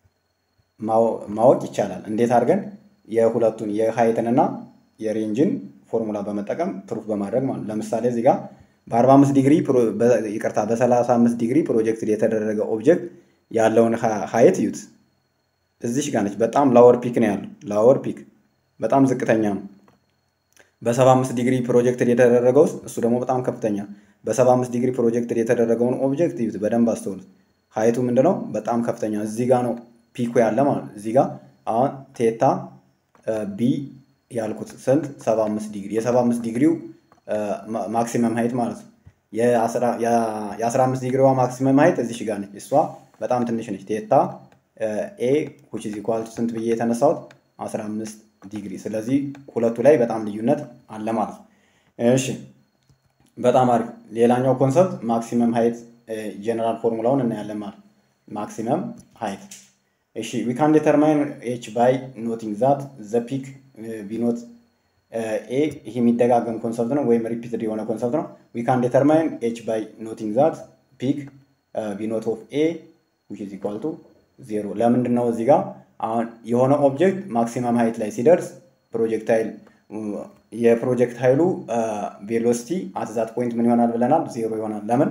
ማወቅ ይቻላል። እንዴት አድርገን የሁለቱን የሀይትንና የሬንጅን ፎርሙላ በመጠቀም ፕሩፍ በማድረግ ማለት ነው። ለምሳሌ እዚህ ጋር በ45 ዲግሪ ይቅርታ፣ በ35 ዲግሪ ፕሮጀክት የተደረገ ኦብጀክት ያለውን ሀይት እዩት። እዚሽ ጋር ነች። በጣም ላወር ፒክ ነው ያለው። ላወር ፒክ በጣም ዝቅተኛ ነው። በ75 ዲግሪ ፕሮጀክት የተደረገው እሱ ደግሞ በጣም ከፍተኛ። በ75 ዲግሪ ፕሮጀክት የተደረገውን ኦብጀክት እዩት፣ በደንብ አስተውሉት። ሀይቱ ምንድነው? በጣም ከፍተኛ። እዚህ ጋር ነው ፒኩ ያለ ማለት ነው። እዚህ ጋር አሁን ቴታ ቢ ያልኩት ስንት 75 ዲግሪ የ75 ዲግሪው ማክሲመም ሀይት ማለት ነው። የ15 ዲግሪዋ ማክሲመም ሀይት እዚህ ጋር ነች። እሷ በጣም ትንሽ ነች። ቴታ ኤ which is equal to ስንት ብዬ የተነሳሁት 15 ዲግሪ። ስለዚህ ሁለቱ ላይ በጣም ልዩነት አለ ማለት ነው። እሺ በጣም አሪፍ። ሌላኛው ኮንሰፕት ማክሲመም ሀይት ጀነራል ፎርሙላውን እናያለን ማለት ማክሲመም ሀይት እሺ ዊ ካን ዲተርማይን ኤች ባይ ኖቲንግ ዛት ዘ ፒክ ቢኖት ኤ ይህ የሚደጋገም ኮንሰፕት ነው ወይም ሪፒትድ የሆነ ኮንሰፕት ነው። ዊ ካን ዲተርማይን ኤች ባይ ኖቲንግ ዛት ፒክ ቢኖት ኦፍ ኤ ዊች ኢዝ ኢኳል ቱ ዜሮ። ለምንድን ነው እዚህ ጋር አሁን የሆነ ኦብጀክት ማክሲመም ሀይት ላይ ሲደርስ ፕሮጀክታይል የፕሮጀክት ኃይሉ ቬሎሲቲ አትዛት ፖይንት ምን ይሆናል ብለናል? ዜሮ ይሆናል። ለምን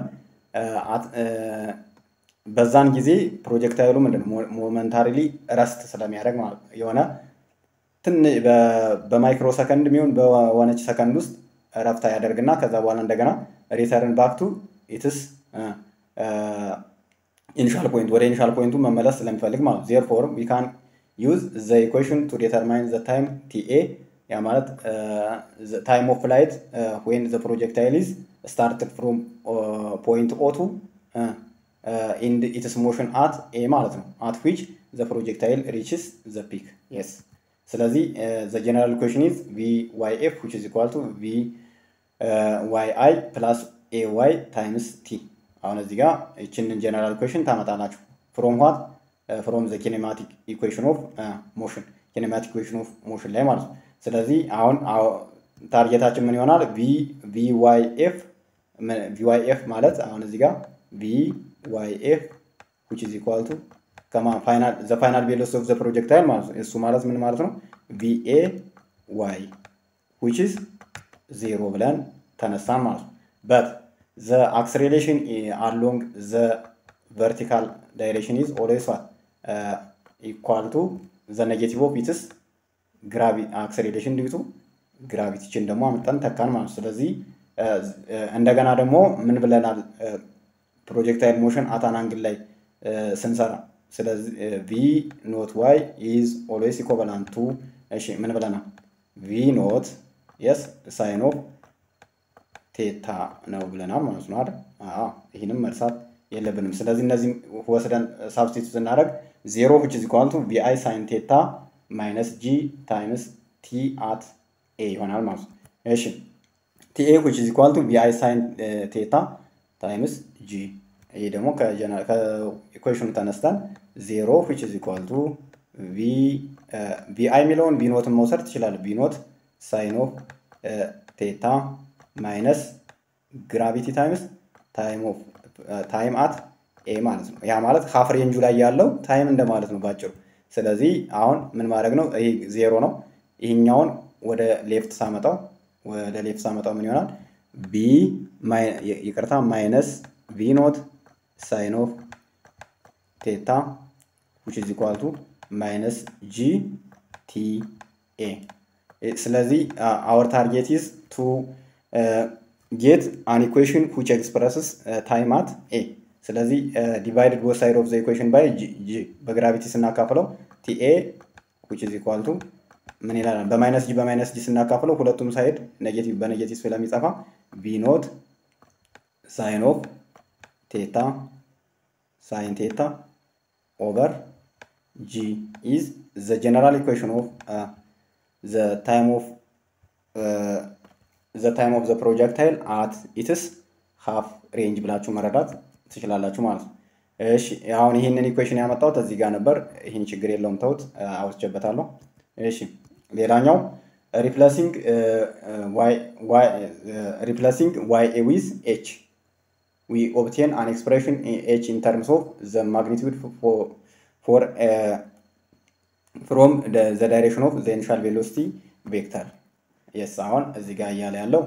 በዛን ጊዜ ፕሮጀክት ኃይሉ ምንድን ነው ሞመንታሪሊ ረስት ስለሚያደርግ ማለት የሆነ በማይክሮ ሰከንድ የሚሆን በሆነች ሰከንድ ውስጥ ረፍታ ያደርግና ከዛ በኋላ እንደገና ሪተርን ባክቱ ኢትስ ኢኒሻል ፖይንት ወደ ኢኒሻል ፖይንቱ መመለስ ስለሚፈልግ ማለት ዜር ፎር ዊ ካን ዩዝ ዘ ኢኩዌሽን ቱ ዴተርማይን ዘ ታይም ቲኤ ያ ማለት ታይም ኦፍ ፍላይት ወይን ዘ ፕሮጀክታይል ኢዝ ስታርትድ ፍሮም ፖይንት ኦ ቱ ኢንድ ኢትስ ሞሽን አት ኤ ማለት ነው አት ዊች ዘ ፕሮጀክታይል ሪችስ ዘ ፒክ የስ ስለዚህ ዘ ጀነራል ኢኩዌሽን ኢዝ ቪ ዋይ ኤፍ ዊች ኢዝ ኢኳል ቱ ቪ ዋይ አይ ፕላስ ኤ ዋይ ታይምስ ቲ አሁን እዚህ ጋር ይችንን ጀነራል ኢኩዌሽን ታመጣላችሁ ፍሮም ዋት ፍሮም ዘ ኪኔማቲክ ኢኩዌሽን ኦፍ ሞሽን ኪኔማቲክ ኢኩዌሽን ኦፍ ሞሽን ላይ ማለት ነው ስለዚህ አሁን ታርጌታችን ምን ይሆናል ቪ ቪ ዋይ ኤፍ ቪ ዋይ ኤፍ ማለት አሁን እዚህ ጋር ቪ ዋይ ኤፍ ዊች ኢዝ ኢኳል ቱ ከማ ፋይናል ዘ ፋይናል ቬሎሲቲ ኦፍ ዘ ፕሮጀክታይል ማለት ነው እሱ ማለት ምን ማለት ነው ቪኤ ዋይ ዊች ኢዝ ዜሮ ብለን ተነሳን ማለት ነው በት ዘ አክስሬሌሽን አሎንግ ዘ ቨርቲካል ዳይሬክሽን ኢዝ ኦልዌይስ ዋት ኢኳል ቱ ዘ ኔጌቲቭ ኦፍ ኢትስ ግራቪ አክሰሌሬሽን ዲቱ ግራቪቲችን ደግሞ አምጠን ተካን ማለት ነው። ስለዚህ እንደገና ደግሞ ምን ብለናል? ፕሮጀክታይል ሞሽን አታን አንግል ላይ ስንሰራ ስለዚህ ቪ ኖት ዋይ ኢዝ ኦልዌይስ ኢኮቨላንት ቱ እሺ ምን ብለናል? ቪ ኖት የስ ሳይን ኦፍ ቴታ ነው ብለናል ማለት ነው አይደል? አዎ ይህንም መርሳት የለብንም። ስለዚህ እነዚህ ወስደን ሳብስቲቱት ስናደርግ ዜሮ ዊች ኢዝ ኢኳል ቱ ቪ አይ ሳይን ቴታ ማይነስ ጂ ታይምስ ቲ አት ኤ ይሆናል ማለት ነው። እሺ ቲ ኤ ዊች ኢዝ ኢኳል ቱ ቪ አይ ሳይን ቴታ ታይምስ ጂ ይሄ ደግሞ ከኢኩዌሽኑ ተነስተን ዜሮ ዊች ኢዝ ኢኳል ቱ ቪ አይ የሚለውን ቪኖትን መውሰድ ትችላለህ። ቪኖት ሳይን ኦፍ ቴታ ማይነስ ግራቪቲ ታይምስ ታይም አት ኤ ማለት ነው። ያ ማለት ሀፍ ሬንጁ ላይ ያለው ታይም እንደማለት ነው ባጭሩ። ስለዚህ አሁን ምን ማድረግ ነው? ይሄ ዜሮ ነው። ይህኛውን ወደ ሌፍት ሳመጣው ወደ ሌፍት ሳመጣው ምን ይሆናል? ቢ ይቅርታ ማይነስ ቪ ኖት ሳይን ኦፍ ቴታ ዊች ኢዝ ኢኳል ቱ ማይነስ ጂ ቲ ኤ። ስለዚህ አወር ታርጌት ኢዝ ቱ ጌት አን ኢኩዌሽን ዊች ኤክስፕረስስ ታይም አት ኤ። ስለዚህ ዲቫይድድ ቦት ሳይድ ኦፍ ዘ ኢኩዌሽን ባይ ጂ በግራቪቲ ስናካፍለው ቲኤ ዊች ኢዝ ኢኳል ቱ ምን ይላል? በማይነስ ጂ በማይነስ ጂ ስናካፍለው ሁለቱም ሳይድ ኔጌቲቭ በኔጌቲቭ ስለሚጠፋ ቪ ኖት ሳይን ኦፍ ቴታ ሳይን ቴታ ኦቨር ጂ ኢዝ ዘ ጀነራል ኢኩዌሽን ኦፍ ዘ ታይም ኦፍ ዘ ታይም ኦፍ ዘ ፕሮጀክታይል አት ኢትስ ሃፍ ሬንጅ ብላችሁ መረዳት ትችላላችሁ ማለት ነው። እሺ አሁን ይህንን ኢኩዌሽን ያመጣሁት እዚህ ጋር ነበር። ይህን ችግር የለውም ተውት፣ አውስቼበታለሁ። እሺ ሌላኛው ሪፕለሲንግ ሪፕለሲንግ ዋይ ኤ ዊዝ ኤች ዊ ኦብቴን አን ኤክስፕሬሽን ኤች ኢን ተርምስ ኦፍ ዘ ማግኒቱድ ፎር ፍሮም ዘ ዳይሬክሽን ኦፍ ዘ ኢኒሻል ቬሎሲቲ ቬክተር የስ አሁን እዚህ ጋር እያለ ያለው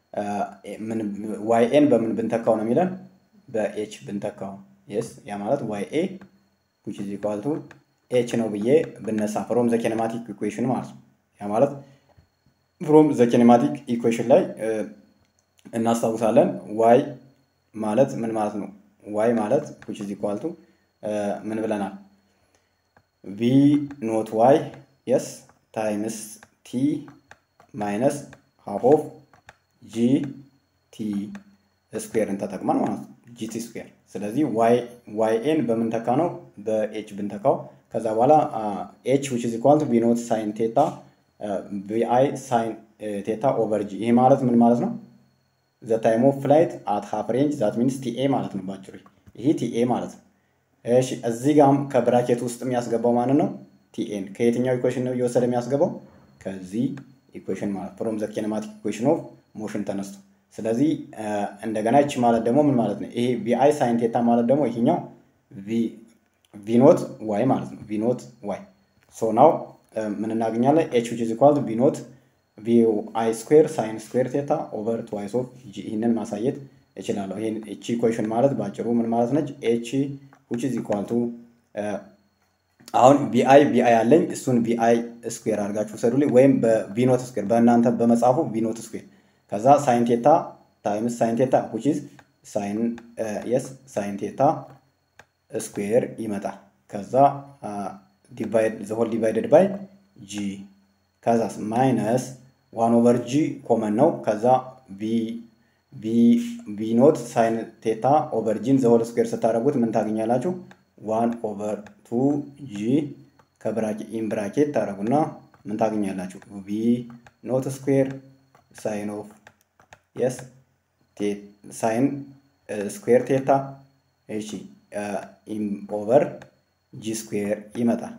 ዋይ ኤን በምን ብንተካው ነው የሚለን በኤች ብንተካው የስ ያ ማለት ዋይ ኤ ዊች ኢዝ ኢኳል ቱ ኤች ነው ብዬ ብነሳ ፍሮም ዘ ኬኔማቲክ ኢኩዌሽን ማለት ነው። ያ ማለት ፍሮም ዘ ኬኔማቲክ ኢኩዌሽን ላይ እናስታውሳለን ዋይ ማለት ምን ማለት ነው? ዋይ ማለት ዊች ኢዝ ኢኳል ቱ ምን ብለናል? ቪ ኖት ዋይ የስ ታይምስ ቲ ማይነስ ሃፍ ኦፍ ጂ ቲ ስኩዌርን ተጠቅመን ማለት ነው ጂቲ ስኩዌር። ስለዚህ ዋይ ኤን በምንተካ ነው በኤች ብንተካው ከዛ በኋላ ኤች ዊች ኢዝ ኢኳል ቱ ቪ ኖት ሳይን ቴታ ቪ አይ ሳይን ቴታ ኦቨር ጂ። ይሄ ማለት ምን ማለት ነው? ዘ ታይም ኦፍ ፍላይት አት ሃፍ ሬንጅ ዛት ሚንስ ቲኤ ማለት ነው ባጭሩ። ይሄ ቲኤ ማለት ነው። እሺ እዚህ ጋም ከብራኬት ውስጥ የሚያስገባው ማንን ነው? ቲኤን። ከየትኛው ኢኩዌሽን ነው እየወሰደ የሚያስገባው? ከዚህ ኢኩዌሽን ማለት ፍሮም ዘ ኪኔማቲክ ኢኩዌሽን ኦፍ ሞሽን ተነስቶ። ስለዚህ እንደገና ይቺ ማለት ደግሞ ምን ማለት ነው? ይሄ ቪአይ ሳይን ቴታ ማለት ደግሞ ይሄኛው ቪኖት ዋይ ማለት ነው። ቪኖት ዋይ ሶ ናው ምን እናገኛለን? ኤች ዊች ኢዝ ኢኳል ቱ ቪኖት ቪ አይ ስኩዌር ሳይን ስኩዌር ቴታ ኦቨር ትዋይስ ኦፍ ጂ። ይህንን ማሳየት እችላለሁ። ይህን እቺ ኢኩዌሽን ማለት ባጭሩ ምን ማለት ነች? ኤች ዊች ኢዝ ኢኳል ቱ አሁን ቪአይ ቪአይ አለኝ እሱን ቪአይ ስኩዌር አድርጋችሁ ሰዱልኝ፣ ወይም በቪኖት ስኩዌር በእናንተ በመጽሐፉ ቪኖት ስኩዌር ከዛ ሳይን ቴታ ታይምስ ሳይን ቴታ ዊች ኢዝ ሳይን የስ ሳይን ቴታ ስኩዌር ይመጣል። ከዛ ዘሆል ዲቫይደድ ባይ ጂ ከዛስ ማይነስ ዋን ኦቨር ጂ ኮመን ነው። ከዛ ቪ ኖት ሳይን ቴታ ኦቨር ጂን ዘሆል ስኩዌር ስታደርጉት ምን ታገኛላችሁ? ዋን ኦቨር ቱ ጂ ኢን ብራኬት ታደረጉና ምን ታገኛላችሁ? ቪ ኖት ስኩዌር ሳይን ኦፍ የስ ሳይን ስኩዌር ቴታ እሺ ኦቨር ጂ ስኩዌር ይመጣል።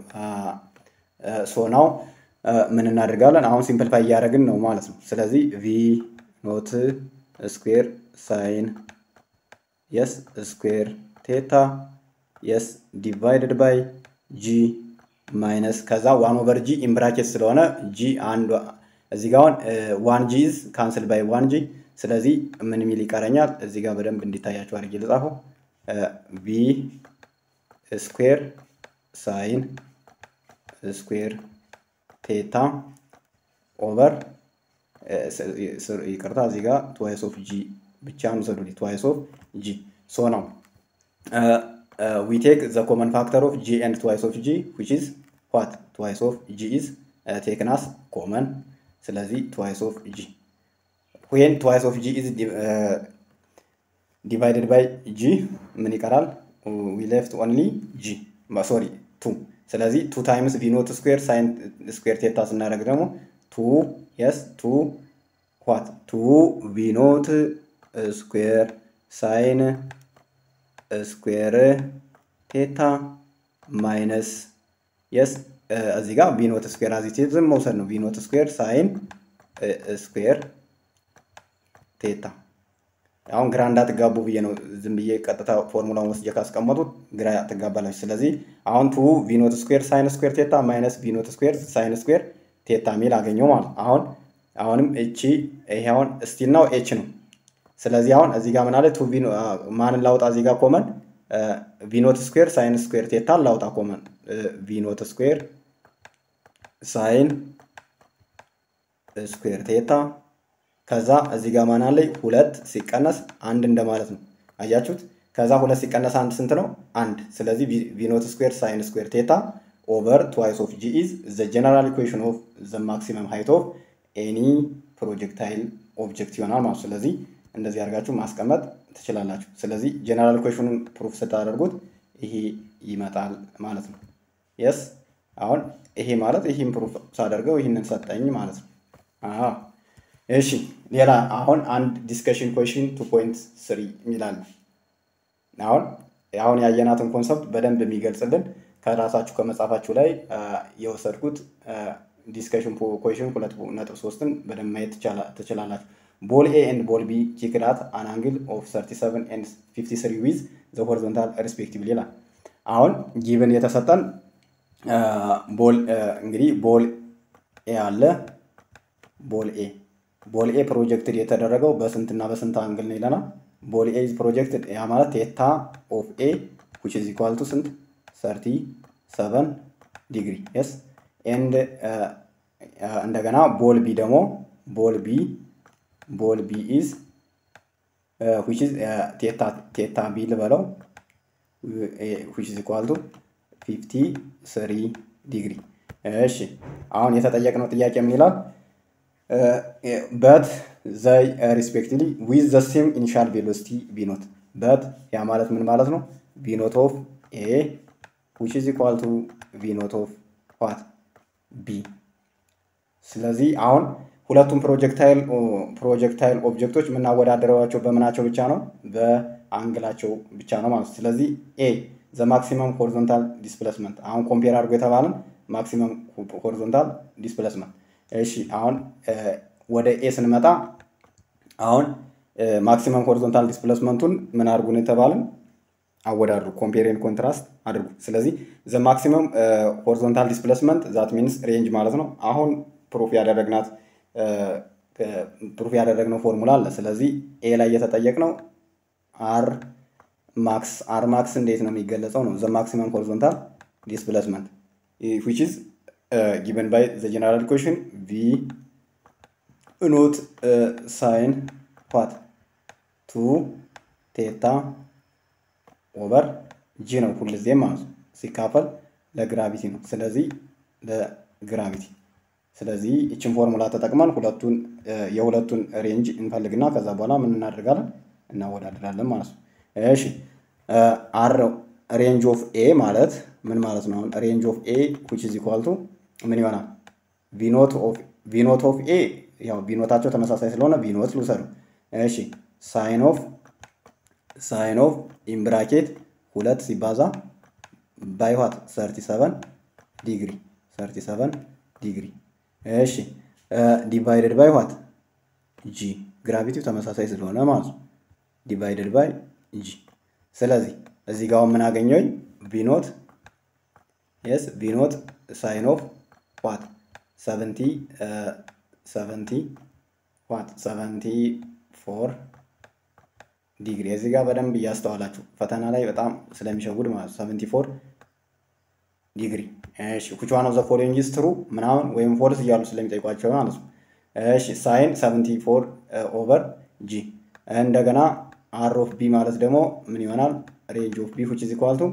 ሶ ናው ምን እናደርጋለን? አሁን ሲምፕልፋይ እያደረግን ነው ማለት ነው። ስለዚህ ቪ ኖት ስኩዌር ሳይን የስ ስኩዌር ቴታ የስ ዲቫይድድ ባይ ጂ ማይነስ ከዛ ዋን ኦቨር ጂ ኢምብራኬት ስለሆነ ጂ አንድ እዚህ ጋር ዋን ጂ ኢዝ ካንስል ባይ ዋን ጂ። ስለዚህ ምን ሚል ይቀረኛል? እዚህ ጋር በደንብ እንዲታያቸው አድርጌ ልጻፈው። ቪ ስኩዌር ሳይን ስኩዌር ቴታ ኦቨር ይቅርታ እዚህ ጋር ትዋይስ ኦፍ ጂ ብቻ ውሰዱልኝ። ትዋይስ ኦፍ ጂ ሶ ነው ዊ ቴክ ዘ ኮመን ፋክተር ኦፍ ጂ ኤንድ ትዋይስ ኦፍ ጂ ዊች ኢዝ ዋት ትዋይስ ኦፍ ጂ ኢዝ ቴክናስ ኮመን ስለዚህ ትዋይስ ኦፍ ጂ ዌን ትዋይስ ኦፍ ጂ ኢዝ ዲቫይድድ ባይ ጂ ምን ይቀራል? ዊ ሌፍት ኦንሊ ጂ ሶሪ ቱ ስለዚህ ቱ ታይምስ ቪኖት ስኩዌር ሳይን ስኩዌር ቴታ ስናደርግ ደግሞ ቱ የስ ቱ ዋት ቱ ቪኖት ስኩዌር ሳይን ስኩዌር ቴታ ማይነስ የስ እዚህ ጋር ቪኖት ስኩዌር አዚቲቭ መውሰድ ነው። ቪኖት ስኩዌር ሳይን ስኩዌር ቴታ አሁን ግራ እንዳትጋቡ ብዬ ነው ዝም ብዬ ቀጥታ ፎርሙላውን ወስጄ ካስቀመጡት ግራ ትጋባላችሁ። ስለዚህ አሁን ቱ ቪኖት ስኩዌር ሳይን ስኩዌር ቴታ ማይነስ ቪኖት ስኩዌር ሳይን ስኩዌር ቴታ ሚል አገኘው ማለት አሁን አሁንም እቺ ይሄ አሁን ስቲል ነው ኤች ነው። ስለዚህ አሁን እዚህ ጋር ምን አለ ቱ ቪኖ ማንን ላውጣ እዚህ ጋር ኮመን ቪኖት ስኩዌር ሳይን ስኩዌር ቴታ ላውጣ ኮመን ቪኖት ስኩዌር ሳይን ስኩዌር ቴታ ከዛ እዚህ ጋር ማን አለኝ ሁለት ሲቀነስ አንድ እንደማለት ነው። አያችሁት? ከዛ ሁለት ሲቀነስ አንድ ስንት ነው? አንድ። ስለዚህ ቪኖት ስኩዌር ሳይን ስኩዌር ቴታ ኦቨር ትዋይስ ኦፍ ጂ ኢዝ ዘ ጀነራል ኢኩዌሽን ኦፍ ዘ ማክሲመም ሃይት ኦፍ ኤኒ ፕሮጀክታይል ኦብጀክት ይሆናል ማለት ስለዚህ እንደዚህ አድርጋችሁ ማስቀመጥ ትችላላችሁ። ስለዚህ ጀነራል ኢኩዌሽኑን ፕሩፍ ስታደርጉት ይሄ ይመጣል ማለት ነው። የስ አሁን ይሄ ማለት ይህን ፕሩፍ ሳደርገው ይህንን ሰጠኝ ማለት ነው። አዎ እሺ ሌላ አሁን አንድ ዲስከሽን ኮሽን ቱ ፖይንት ስሪ የሚላል አሁን አሁን ያየናትን ኮንሰፕት በደንብ የሚገልጽልን ከራሳችሁ ከመጻፋችሁ ላይ የወሰድኩት ዲስከሽን ኮሽን ሁለት ነጥብ ሶስትን በደንብ ማየት ትችላላችሁ። ቦል ኤ ኤንድ ቦል ቢ ኪክዳት አን አንግል ኦፍ 37 ኤንድ 53 ዊዝ ዘ ሆሪዞንታል ሪስፔክቲቭሊ ይላል። አሁን ጊቭን የተሰጠን ቦል እንግዲህ ቦል ኤ አለ ቦል ኤ ቦል ኤ ፕሮጀክትድ የተደረገው በስንትና በስንት አንግል ነው ይለናል። ቦል ኤ ኢዝ ፕሮጀክትድ ያ ማለት ቴታ ኦፍ ኤ ዊች ኢዝ ኢኳል ቱ ስንት ሰርቲ ሰቨን ዲግሪ የስ ኤንድ እንደገና ቦል ቢ ደግሞ ቦል ቢ ቦል ቢ ኢዝ ዊች ኢዝ ቴታ ቴታ ቢ ልበለው ዊች ኢዝ ኢኳል ቱ ፊፍቲ ስሪ ዲግሪ። እሺ አሁን የተጠየቅነው ጥያቄ ምን ይላል? በት ዘይ ሪስፔክቲቭሊ ዊዝ ዘ ሴም ኢኒሻል ቬሎሲቲ ቢኖት በት ያ ማለት ምን ማለት ነው? ቢኖት ኦፍ ኤ ዊች ኢዝ ኢኳል ቱ ቪኖት ኦፍ ዋት ቢ። ስለዚህ አሁን ሁለቱም ፕሮጀክታይል ፕሮጀክታይል ኦብጀክቶች የምናወዳደረዋቸው በምናቸው ብቻ ነው? በአንግላቸው ብቻ ነው ማለት ነው። ስለዚህ ኤ ዘ ማክሲመም ሆሪዞንታል ዲስፕሌስመንት አሁን ኮምፔር አድርጎ የተባለን ማክሲመም ሆሪዞንታል ዲስፕሌስመንት እሺ አሁን ወደ ኤ ስንመጣ አሁን ማክሲመም ሆሪዞንታል ዲስፕሌስመንቱን ምን አድርጉን የተባልን አወዳድሩ፣ ኮምፔሪን ኮንትራስት አድርጉ። ስለዚህ ዘ ማክሲመም ሆሪዞንታል ዲስፕሌስመንት ዛት ሚንስ ሬንጅ ማለት ነው። አሁን ፕሩፍ ያደረግናት ፕሩፍ ያደረግነው ፎርሙላ አለ። ስለዚህ ኤ ላይ የተጠየቅነው አር ማክስ አር ማክስ እንዴት ነው የሚገለጸው ነው ዘ ማክሲመም ሆሪዞንታል ዲስፕሌስመንት ዊች ኢዝ ጊቨን ባይ ዘ ጀነራል ኢኩዌሽን ቪ ኖት ሳይን ዋት ቱ ቴታ ኦቨር ጂ ነው ሁልጊዜም ማለት ነው ሲካፈል ለግራቪቲ ነው። ስለዚህ ለግራቪቲ ስለዚህ ይችን ፎርሙላ ተጠቅመን ሁለቱን የሁለቱን ሬንጅ እንፈልግና ከዛ በኋላ ምን እናደርጋለን እናወዳድራለን ማለት ነው። እሺ አር ሬንጅ ኦፍ ኤ ማለት ምን ማለት ነው? አሁን ሬንጅ ኦፍ ኤ ዊች ኢዝ ኢኳል ቱ ምን ይሆናል? ቪኖት ኦፍ ኤ ያው ቪኖታቸው ተመሳሳይ ስለሆነ ቪኖት ልውሰዱ። እሺ ሳይን ኦፍ ሳይን ኦፍ ኢምብራኬት ሁለት ሲባዛ ባይ ዋት 37 ዲግሪ 37 ዲግሪ። እሺ ዲቫይደድ ባይ ዋት ጂ ግራቪቲው ተመሳሳይ ስለሆነ ማለት ነው። ዲቫይደድ ባይ ጂ ስለዚህ እዚህ ጋር ምን አገኘሁኝ? ቪኖት የስ ቪኖት ሳይን ኦፍ ዋት ሰቨንቲ ሰቨንቲ ዋት ሰቨንቲ ፎር ዲግሪ እዚህ ጋር በደንብ እያስተዋላችሁ ፈተና ላይ በጣም ስለሚሸውድ ማለት ሰቨንቲ ፎር ዲግሪ። እሺ which one of the following is true ምናምን ወይም ፎልስ እያሉ ስለሚጠይቋቸው ማለት ነው። እሺ ሳይን 74 ኦቨር ጂ እንደገና አር ኦፍ ቢ ማለት ደግሞ ምን ይሆናል? ሬንጅ ኦፍ ቢ which is equal to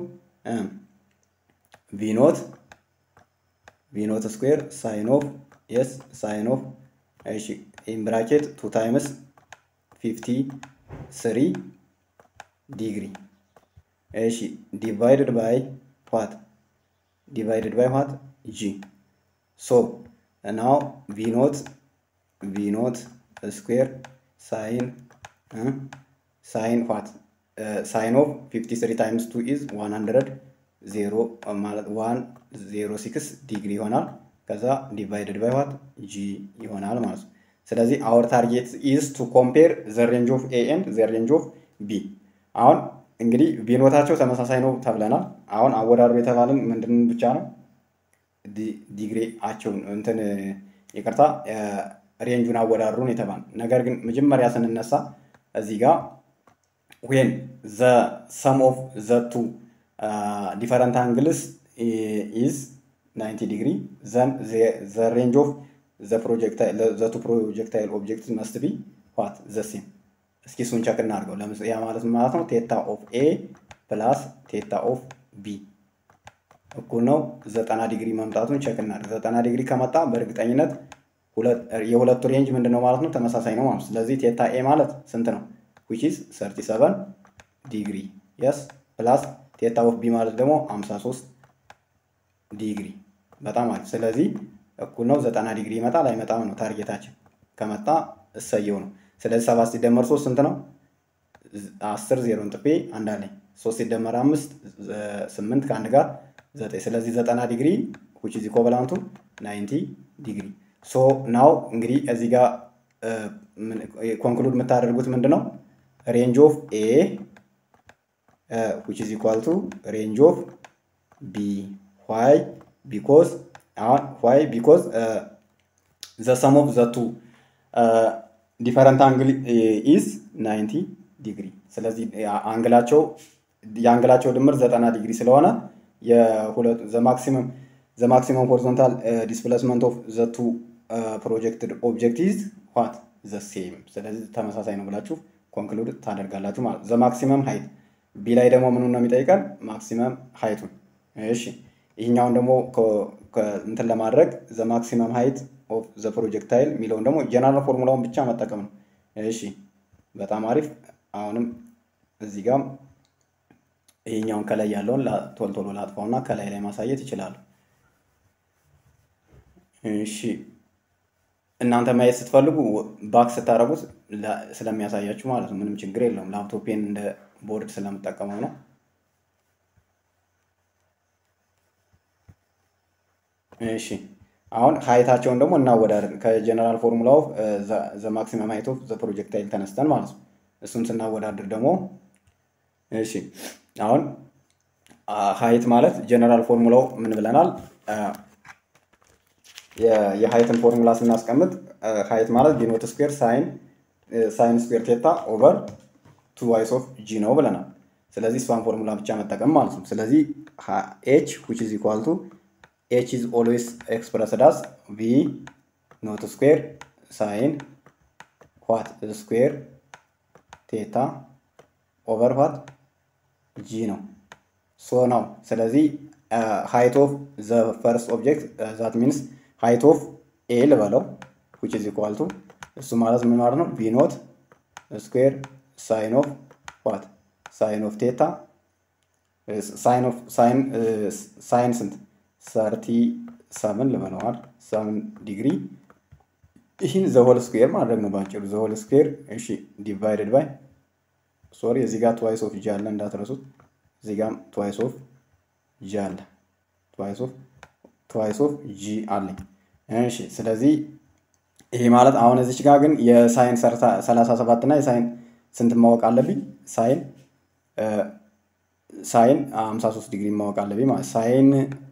ቪ ኖት ቪ ኖት ስኩዌር ሳይን ኦፍ የስ ሳይን ኦፍ እሺ ኢን ብራኬት ቱ ታይምስ ፊፍቲ ስሪ ዲግሪ እሺ ዲቫይድድ ባይ ዋት ዲቫይድድ ባይ ዋት ጂ ሶ ናው ቪ ኖት ቪ ኖት ስኩዌር ሳይን ሳይን ዋት ሳይን ኦፍ 53 ታይምስ 2 ኢዝ 100 ዜሮ ማለት ዋን ዜሮ ሲክስ ዲግሪ ይሆናል። ከዛ ዲቫይድድ ባይ ዋት ጂ ይሆናል ማለት ነው። ስለዚህ አወር ታርጌት ኢዝ ቱ ኮምፔር ዘ ሬንጅ ኦፍ ኤ ኤንድ ዘ ሬንጅ ኦፍ ቢ። አሁን እንግዲህ ቢኖታቸው ተመሳሳይ ነው ተብለናል። አሁን አወዳድሩ የተባልን ምንድን ብቻ ነው ዲግሪያቸውን እንትን ይቅርታ ሬንጁን አወዳድሩን የተባል ነገር ግን መጀመሪያ ስንነሳ እዚህ ጋር ዌን ዘ ሰም ኦፍ ዘ ቱ ዲፈረንት አንግልስ ኢዝ 90 ዲግሪ ዘን ዘ ሬንጅ ኦፍ ዘ ፕሮጀክታይል ዘ ቱ ፕሮጀክታይል ኦብጀክት መስት ቢ ዋት ዘ ሴም። እስኪ እሱን ቸክ እናድርገው። ያ ማለት ማለት ነው ቴታ ኦፍ ኤ ፕላስ ቴታ ኦፍ ቢ እኩል ነው ዘጠና ዲግሪ መምጣቱን ቸክ እናድርግ። ዘጠና ዲግሪ ከመጣ በእርግጠኝነት የሁለቱ ሬንጅ ምንድን ነው ማለት ነው ተመሳሳይ ነው ማለት ነው። ስለዚህ ቴታ ኤ ማለት ስንት ነው? ዊች ኢዝ 37 ዲግሪ የስ ፕላስ ቴታ ኦፍ ቢ ማለት ደግሞ 53 ዲግሪ። በጣም አሪፍ። ስለዚህ እኩል ነው ዘጠና ዲግሪ ይመጣል አይመጣም ነው ታርጌታችን። ከመጣ እሰየው ነው። ስለዚህ ሰባት ሲደመር ሶስት ስንት ነው? አስር ዜሮን ጥፌ አንድ አለኝ። ሶስት ሲደመር አምስት ስምንት ከአንድ ጋር ዘጠኝ። ስለዚህ ዘጠና ዲግሪ ዊች ኢዝ ኢኮቫላንቱ ናይንቲ ዲግሪ። ሶ ናው እንግዲህ እዚህ ጋር ኮንክሉድ የምታደርጉት ምንድን ነው? ሬንጅ ኦፍ ኤ ዊች ኢዝ ኢኳል ቱ ሬንጅ ኦፍ ቢ ዋይ ቢኮዝ አሁን ዋይ ቢኮዝ ዘ ሰም ኦፍ ዘ ቱ ዲፈረንት አንግል ኢዝ 90 ዲግሪ። ስለዚህ አንግላቸው የአንግላቸው ድምር ዘጠና ዲግሪ ስለሆነ የሁለቱ ዘ ማክሲመም ዘ ማክሲመም ሆሪዞንታል ዲስፕሌስመንት ኦፍ ዘ ቱ ፕሮጀክትድ ኦብጀክት ኢዝ ዋት ዘ ሴም። ስለዚህ ተመሳሳይ ነው ብላችሁ ኮንክሉድ ታደርጋላችሁ ማለት ዘ ማክሲመም ሀይት ቢ ላይ ደግሞ ምኑን ነው የሚጠይቀን? ማክሲመም ሀይቱን። እሺ ይህኛውን ደግሞ እንትን ለማድረግ ዘ ማክሲመም ሀይት ኦፍ ዘ ፕሮጀክታይል የሚለውን ደግሞ ጀነራል ፎርሙላውን ብቻ መጠቀም ነው። እሺ በጣም አሪፍ። አሁንም እዚህ ጋም ይሄኛውን ከላይ ያለውን ቶሎ ቶሎ ላጥፋውና ከላይ ላይ ማሳየት ይችላሉ። እሺ እናንተ ማየት ስትፈልጉ ባክ ስታደርጉት ስለሚያሳያችሁ ማለት ነው። ምንም ችግር የለውም። ላፕቶፔን እንደ ቦርድ ስለምጠቀመው ነው። እሺ አሁን ሀይታቸውን ደግሞ እናወዳደር ከጀነራል ፎርሙላ ኦፍ ዘ ማክሲመም ሀይት ኦፍ ዘ ፕሮጀክታይል ተነስተን ማለት ነው። እሱን ስናወዳድር ደግሞ እሺ አሁን ሀይት ማለት ጀነራል ፎርሙላው ምን ብለናል? የሀይትን ፎርሙላ ስናስቀምጥ ሀይት ማለት ቢኖት ስኩዌር ሳይን ሳይን ስኩዌር ቴታ ኦቨር ቱ ዋይስ ኦፍ ጂ ነው ብለናል። ስለዚህ እሷን ፎርሙላ ብቻ መጠቀም ማለት ነው። ስለዚህ ኤች ዊች ኢዝ ኢኳል ቱ ኤች ኢዝ ኦልዌይስ ኤክስፕረስድ አስ ቪ ኖት ስኩዌር ሳይን ዋት ስኩዌር ቴታ ኦቨር ዋት ጂ ነው ሶ ነው። ስለዚህ ሃይት ኦፍ ዘ ፈርስት ኦብጀክት ዛት ሚንስ ሃይት ኦፍ ኤ ልበለው ዊች ኢዝ ኢኳል ቱ እሱ ማለት ምን ማለት ነው? ቪ ኖት ስኩዌር ሳይን ኦፍ ዋት ሳይን ኦፍ ቴታ ሳይን ኦፍ ሳይን ሳይን ስንት ሰርቲ ሰምን ልበለዋል ሰምን ዲግሪ ይህን ዘሆል ስኩዌር ማድረግ ነው ባጭሩ። ዘሆል ስኩዌር እሺ ዲቫይድድ ባይ ሶሪ እዚህ ጋር ትዋይስ ኦፍ ጂ አለ እንዳትረሱት። እዚህ ጋም ትዋይስ ኦፍ ጂ አለ ትዋይስ ኦፍ ትዋይስ ኦፍ ጂ አለኝ። እሺ ስለዚህ ይሄ ማለት አሁን እዚች ጋር ግን የሳይን 37 እና የሳይን ስንት ማወቅ አለብኝ? ሳይን ሳይን 53 ዲግሪ ማወቅ አለብኝ ማለት ሳይን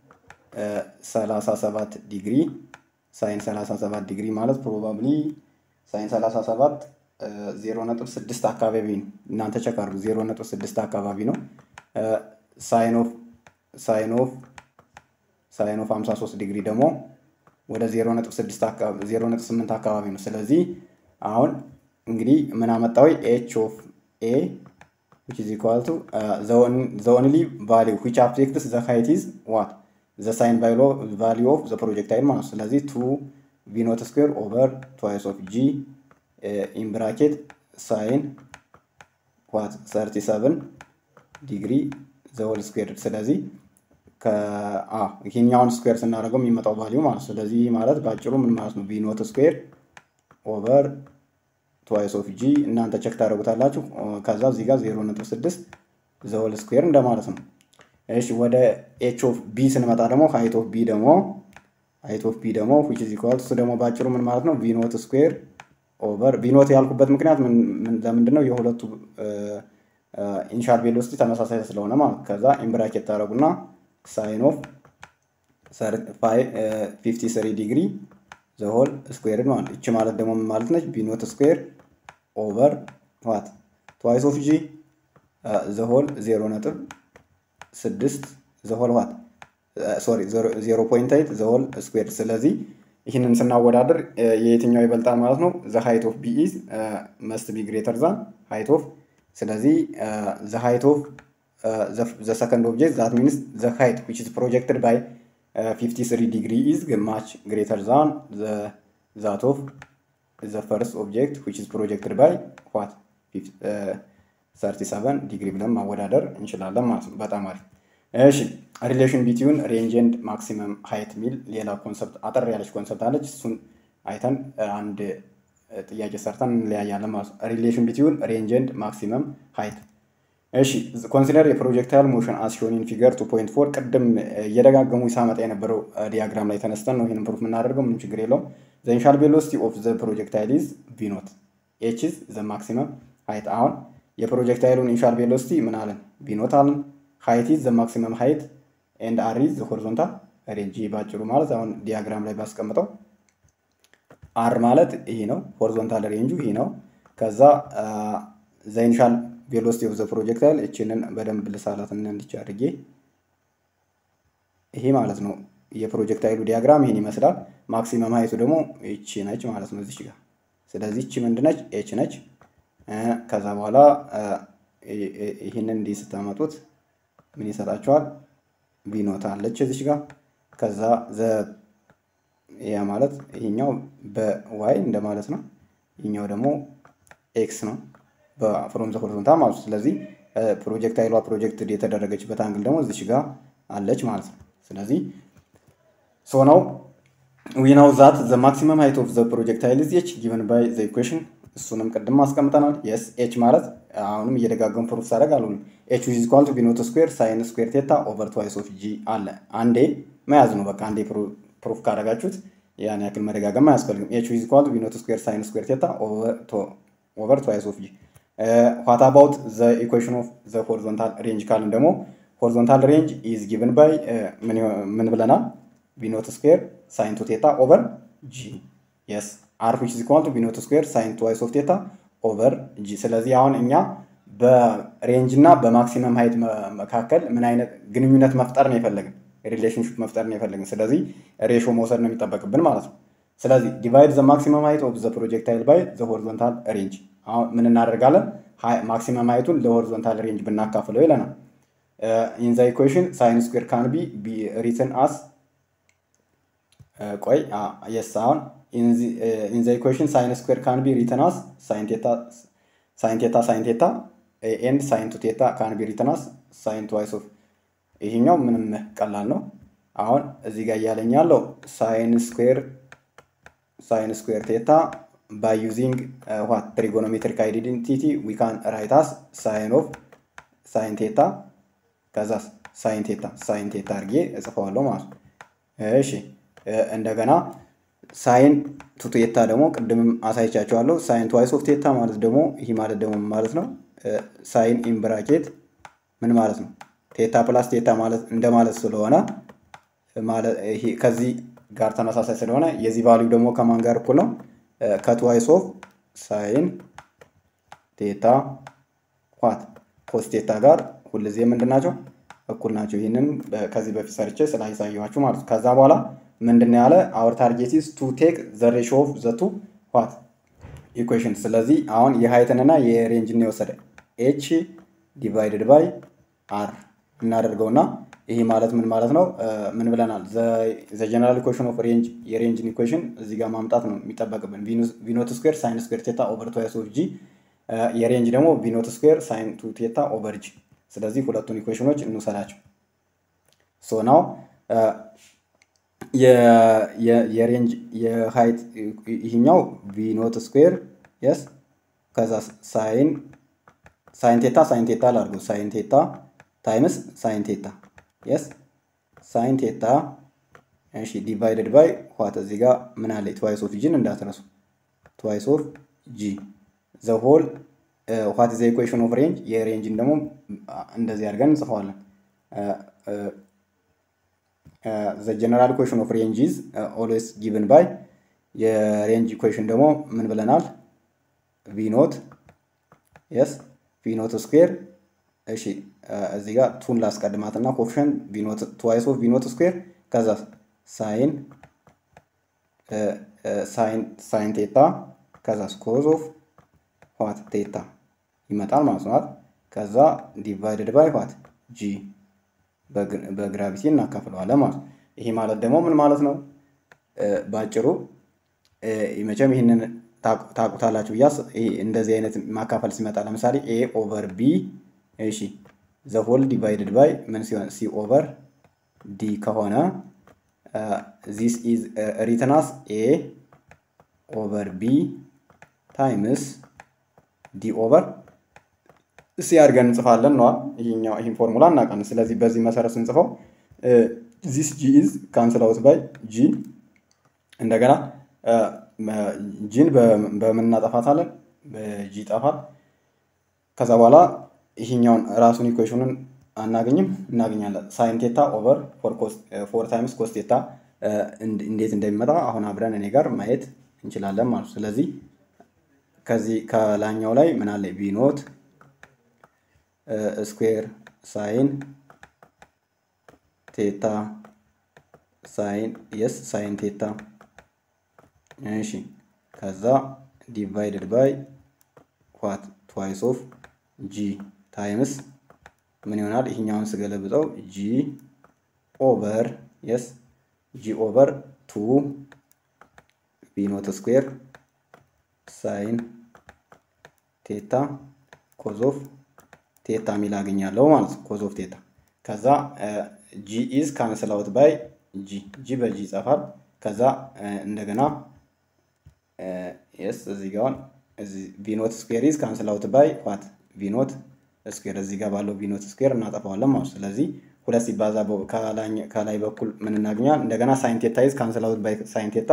37 ዲግሪ ሳይን 37 ዲግሪ ማለት ፕሮባብሊ ሳይን 37 ዜሮ ነጥብ ስድስት አካባቢ ነው። እናንተ ቸክ አድርጉ። ዜሮ ነጥብ ስድስት አካባቢ ነው። ሳይን ኦፍ ሳይን ኦፍ ሳይን ኦፍ 53 ዲግሪ ደግሞ ወደ 0.8 አካባቢ ነው። ስለዚህ አሁን እንግዲህ ምን አመጣዊ ኤች ኦፍ ኤ which is equal to uh, the, on, the only value which affects the height is what the sine value of the projectile ማለት ስለዚህ ቱ ቪ ኖት ስኩዌር ኦቨር ትዋይስ ኦፍ ጂ ኢን ብራኬት ሳይን ዋት 37 ዲግሪ ዘሆል ስኩዌር ስለዚህ ይሄኛውን ስኩዌር ስናደርገው የሚመጣው ቫሊዩ ማለት ስለዚህ ማለት በአጭሩ ምን ማለት ነው ቪ ኖት ስኩዌር ኦቨር ትዋይስ ኦፍ ጂ እናንተ ቸክ ታደርጉታላችሁ። ከዛ እዚህ ጋር 0.6 ዘሆል ስኩዌር እንደማለት ነው። እሺ ወደ ኤች ኦፍ ቢ ስንመጣ ደግሞ ሃይት ኦፍ ቢ ደግሞ ሃይት ኦፍ ቢ ደግሞ ዊች ኢዝ ኢኳል እሱ ደግሞ ባጭሩ ምን ማለት ነው ቪ ኖት ስኩዌር ኦቨር ቪ ኖት ያልኩበት ምክንያት ለምንድን ነው? የሁለቱ ኢኒሻል ቬሎሲቲ ተመሳሳይ ስለሆነ ማለት ከዛ ኢምብራኬት ታደረጉና ሳይን ኦፍ 53 ዲግሪ ዘሆል ስኩዌር ማለት እቺ ማለት ደግሞ ምን ማለት ነች? ቪ ኖት ስኩዌር ኦቨር ዋት ትዋይስ ኦፍ ጂ ዘሆል ዜሮ ነጥብ ስድስት ዘሆል ዋት ሶሪ ዜሮ ፖይንት ኤይት ዘሆል ስኩዌር። ስለዚህ ይህንን ስናወዳደር የየትኛው ይበልጣል ማለት ነው? ዘ ሃይት ኦፍ ቢ ኢዝ መስት ቢ ግሬተር ዛን ሃይት ኦፍ ስለዚህ ዘ ሃይት ኦፍ ዘ ሰከንድ ኦብጀክት ዛት ሚንስ ዘ ሃይት ዊች ኢዝ ፕሮጀክትድ ባይ 53 ዲግሪ ኢዝ ማች ግሬተር ዛን ዛት ኦፍ ዘ ፈርስት ኦብጀክት ዊች ኢዝ ፕሮጀክትድ ባይ ዋት 37 ዲግሪ ብለን ማወዳደር እንችላለን ማለት ነው። በጣም አሪፍ። እሺ ሪሌሽን ቢትዊን ሬንጅ ኤንድ ማክሲመም ሃይት የሚል ሌላ ኮንሰፕት አጠር ያለች ኮንሰፕት አለች። እሱን አይተን አንድ ጥያቄ ሰርተን እንለያያለን ማለት ነው። ሪሌሽን ቢትዊን ሬንጅ ኤንድ ማክሲመም ሃይት። እሺ ኮንሲደር የፕሮጀክታይል ሞሽን አስ ሾን ኢን ፊገር 2.4 ቅድም እየደጋገሙ ሳመጣ የነበረው ዲያግራም ላይ ተነስተን ነው ይህንን ፕሩፍ የምናደርገው። ምንም ችግር የለውም። ዘ ኢኒሻል ቬሎሲቲ ኦፍ ዘ ፕሮጀክታይል ኢዝ ቪ ኖት ኤች ኢዝ ዘ ማክሲመም ሃይት። አሁን የፕሮጀክታይሉን ኢኒሻል ቬሎሲቲ ምን አለን? ቪ ኖት አለን። ሃይት ኢዝ ዘ ማክሲመም ሃይት ኤንድ አር ኢዝ ዘ ሆሪዞንታል ሬንጅ። ባጭሩ ማለት አሁን ዲያግራም ላይ ባስቀምጠው አር ማለት ይሄ ነው፣ ሆሪዞንታል ሬንጁ ይሄ ነው። ከዛ ዘ ኢኒሻል ቬሎሲቲ ኦፍ ዘ ፕሮጀክታይል እችንን በደንብ ልሳላት እንዲች አድርጌ ይሄ ማለት ነው። የፕሮጀክታይሉ ዲያግራም ይህን ይመስላል። ማክሲመም ሀይቱ ደግሞ ይቺ ነች ማለት ነው እዚች ጋር። ስለዚህ ይቺ ምንድነች? ኤች ነች። ከዛ በኋላ ይህንን እንዲህ ስታመጡት ምን ይሰጣቸዋል? ቪኖት አለች እዚች ጋር። ከዛ ዘ ያ ማለት ይሄኛው በዋይ እንደማለት ነው። ይህኛው ደግሞ ኤክስ ነው በፍሮም ዘ ሆሪዞንታል ማለት ነው። ስለዚህ ፕሮጀክታይሏ ፕሮጀክት የተደረገችበት አንግል ደግሞ እዚች ጋር አለች ማለት ነው። ስለዚህ ሶ ነው ዊ ናው ዛት ዘ ማክሲመም ሃይት ኦፍ ዘ ፕሮጀክታይል ኢዝ ኤች ጊቨን ባይ ዘ ኢኩዌሽን እሱንም ቅድም አስቀምጠናል። የስ ኤች ማለት አሁንም እየደጋገሙ ፕሩፍ ሳደርግ አልሆንም። ኤች ዊዝ ኢኳል ቱ ቢኖት ስኩዌር ሳይን ስኩዌር ቴታ ኦቨር ትዋይስ ኦፍ ጂ አለ። አንዴ መያዝ ነው በቃ አንዴ ፕሩፍ ካደረጋችሁት ያን ያክል መደጋገም አያስፈልግም። ኤች ዊዝ ኢኳል ቱ ቢኖት ስኩዌር ሳይን ስኩዌር ቴታ ኦቨር ትዋይስ ኦፍ ጂ ዋት አባውት ዘ ኢኩዌሽን ኦፍ ዘ ሆሪዞንታል ሬንጅ ካልን ደግሞ ሆሪዞንታል ሬንጅ ኢዝ ጊቨን ባይ ምን ብለናል? ቢኖት ስኩዌር ሳይን ቱ ቴታ ኦቨር ጂ የስ አር ዊች ኢዝ ኢኳል ቱ ቢኖት ስኩዌር ሳይን ትዋይስ ኦፍ ቴታ ኦቨር ጂ። ስለዚህ አሁን እኛ በሬንጅ እና በማክሲመም ሀይት መካከል ምን አይነት ግንኙነት መፍጠር ነው የፈለግን? ሪሌሽንሽፕ መፍጠር ነው የፈለግን። ስለዚህ ሬሾ መውሰድ ነው የሚጠበቅብን ማለት ነው። ስለዚህ ዲቫይድ ዘ ማክሲመም ሀይት ኦፍ ዘ ፕሮጀክታይል ባይ ዘ ሆሪዞንታል ሬንጅ። አሁን ምን እናደርጋለን? ማክሲመም ሀይቱን ለሆሪዞንታል ሬንጅ ብናካፍለው ይለናል። ኢን ዘ ኢኩዌሽን ሳይን ስኩዌር ካን ቢ ሪትን አስ ቆይ የስ አሁን ኢን ዘ ኢኩዌሽን ሳይን ስኩዌር ካን ቢ ሪትን አስ ሳይን ቴታ ሳይን ቴታ ሳይን ቴታ ኤንድ ሳይን ቱ ቴታ ካን ቢ ሪትን አስ ሳይን ትዋይስ ኦፍ ይሄኛው ምንም ቀላል ነው። አሁን እዚህ ጋር እያለኝ ያለው ሳይን ስኩዌር ሳይን ስኩዌር ቴታ ባይ ዩዚንግ ዋት ትሪጎኖሜትሪክ አይዴንቲቲ ዊ ካን ራይት አስ ሳይን ኦፍ ሳይን ቴታ ከዛ ሳይን ቴታ ሳይን ቴታ አድርጌ እጽፈዋለሁ ማለት ነው። እሺ እንደገና ሳይን ቱ ቴታ ደግሞ ቅድምም አሳይቻቸዋለሁ። ሳይን ትዋይስ ኦፍ ቴታ ማለት ደግሞ ይህ ማለት ደግሞ ማለት ነው ሳይን ኢን ብራኬት ምን ማለት ነው? ቴታ ፕላስ ቴታ ማለት እንደማለት ስለሆነ ከዚህ ጋር ተመሳሳይ ስለሆነ የዚህ ቫሊዩ ደግሞ ከማን ጋር እኩል ነው? ከትዋይስ ኦፍ ሳይን ቴታ ዋት ኮስ ቴታ ጋር ሁልጊዜ ምንድን ናቸው? እኩል ናቸው። ይህንን ከዚህ በፊት ሰርቼ ስላሳየኋችሁ ማለት ነው። ከዛ በኋላ ምንድን ያለ አወር ታርጌት ኢዝ ቱ ቴክ ዘ ሬሾ ኦፍ ዘ ቱ ዋት ኢኩዌሽን። ስለዚህ አሁን የሀይትንና የሬንጅን የወሰደ ኤች ዲቫይድድ ባይ አር እናደርገውና ይሄ ማለት ምን ማለት ነው? ምን ብለናል? ዘ ጀነራል ኢኩዌሽን ኦፍ ሬንጅ የሬንጅን ኢኩዌሽን እዚህ ጋር ማምጣት ነው የሚጠበቅብን። ቪኖት ስኩዌር ሳይን ስኩዌር ቴታ ኦቨር ትዋይስ ኦፍ ጂ፣ የሬንጅ ደግሞ ቪኖት ስኩዌር ሳይን ቱ ቴታ ኦቨር ጂ። ስለዚህ ሁለቱን ኢኩዌሽኖች እንውሰዳቸው። ሶ ናው የሬንጅ የሃይት ይህኛው ቪኖት ስኩዌር የስ ከዛ ሳይን ሳይን ቴታ ሳይን ቴታ ላድርገው ሳይን ቴታ ታይምስ ሳይን ቴታ የስ ሳይን ቴታ እሺ ዲቫይደድ ባይ ዋት እዚህ ጋር ምን አለ ትዋይስ ኦፍ ጂን እንዳትረሱ ትዋይስ ኦፍ ጂ ዘ ሆል ዋት ዘ ኢኩዌሽን ኦፍ ሬንጅ የሬንጅን ደግሞ እንደዚህ አድርገን እንጽፈዋለን ዘ ጀነራል ኢኩዌሽን ኦፍ ሬንጅ ኢዝ ኦልዌይስ ጊቭን ባይ የሬንጅ ኢኩዌሽን ደግሞ ምን ብለናል ቪ ኖት የስ ቪ ኖት ስኩዌር እሺ እዚህ ጋር ቱን ላስቀድማትና ኮፍሸን ትዋይስ ኦፍ ቪኖት ስኩዌር ከዛ ሳይን ሳይን ቴታ ከዛ ኮዝ ኦፍ ዋት ቴታ ይመጣል ማለት ነው። ከዛ ዲቫይድድ ባይ ዋት ጂ በግራቪቲ እናካፍለዋለን ማለት ነው። ይሄ ማለት ደግሞ ምን ማለት ነው? በአጭሩ መቼም ይህንን ታቁታላችሁ ብያስ እንደዚህ አይነት ማካፈል ሲመጣ ለምሳሌ ኤ ኦቨር ቢ እሺ ዘ ሆል ዲቫይድድ ባይ ምን ሲሆን ሲ ኦቨር ዲ ከሆነ ዚስ ኢዝ ሪትናስ ኤ ኦቨር ቢ ታይምስ ዲ ኦቨር ሲ አድርገን እንጽፋለን ነዋ። ይሄኛው ይህን ፎርሙላ እናውቃለን። ስለዚህ በዚህ መሰረት ስንጽፈው ዚስ ጂ ኢዝ ካንስል አውት ባይ ጂ እንደገና ጂን በምን እናጠፋታለን? በጂ ይጠፋል። ከዛ በኋላ ይሄኛውን ራሱን ኢኩዌሽኑን አናገኝም እናገኛለን። ሳይን ቴታ ኦቨር ፎር ታይምስ ኮስ ቴታ እንዴት እንደሚመጣ አሁን አብረን እኔ ጋር ማየት እንችላለን ማለት ነው። ስለዚህ ከዚህ ከላኛው ላይ ምን አለ ቪኖት ስኩዌር ሳይን ቴታ ሳይን የስ ሳይን ቴታ እሺ ከዛ ዲቫይድድ ባይ ዋት ትዋይስ ኦፍ ጂ ታይምስ ምን ይሆናል? ይህኛውን ስገለብጠው ጂ ኦቨር የስ ጂ ኦቨር ቱ ቪኖት ስኩዌር ሳይን ቴታ ኮዞፍ ቴታ የሚል አገኛለሁ ማለት ነው። ኮዞፍ ቴታ ከዛ ጂ ኢዝ ካንስል አውት ባይ ጂ ጂ በጂ ይጸፋል። ከዛ እንደገና የስ እዚህ ጋር ቪኖት ስኩዌር ኢዝ ካንስል አውት ባይ ዋት ቪኖት ስኩዌር እዚህ ጋር ባለው ቪኖት ስኩዌር እናጠፋዋለን ማለት ነው። ስለዚህ ሁለት ሲባዛ ከላይ በኩል ምን እናገኛል? እንደገና ሳይን ቴታ ኢዝ ካንስል አውት ባይ ሳይን ቴታ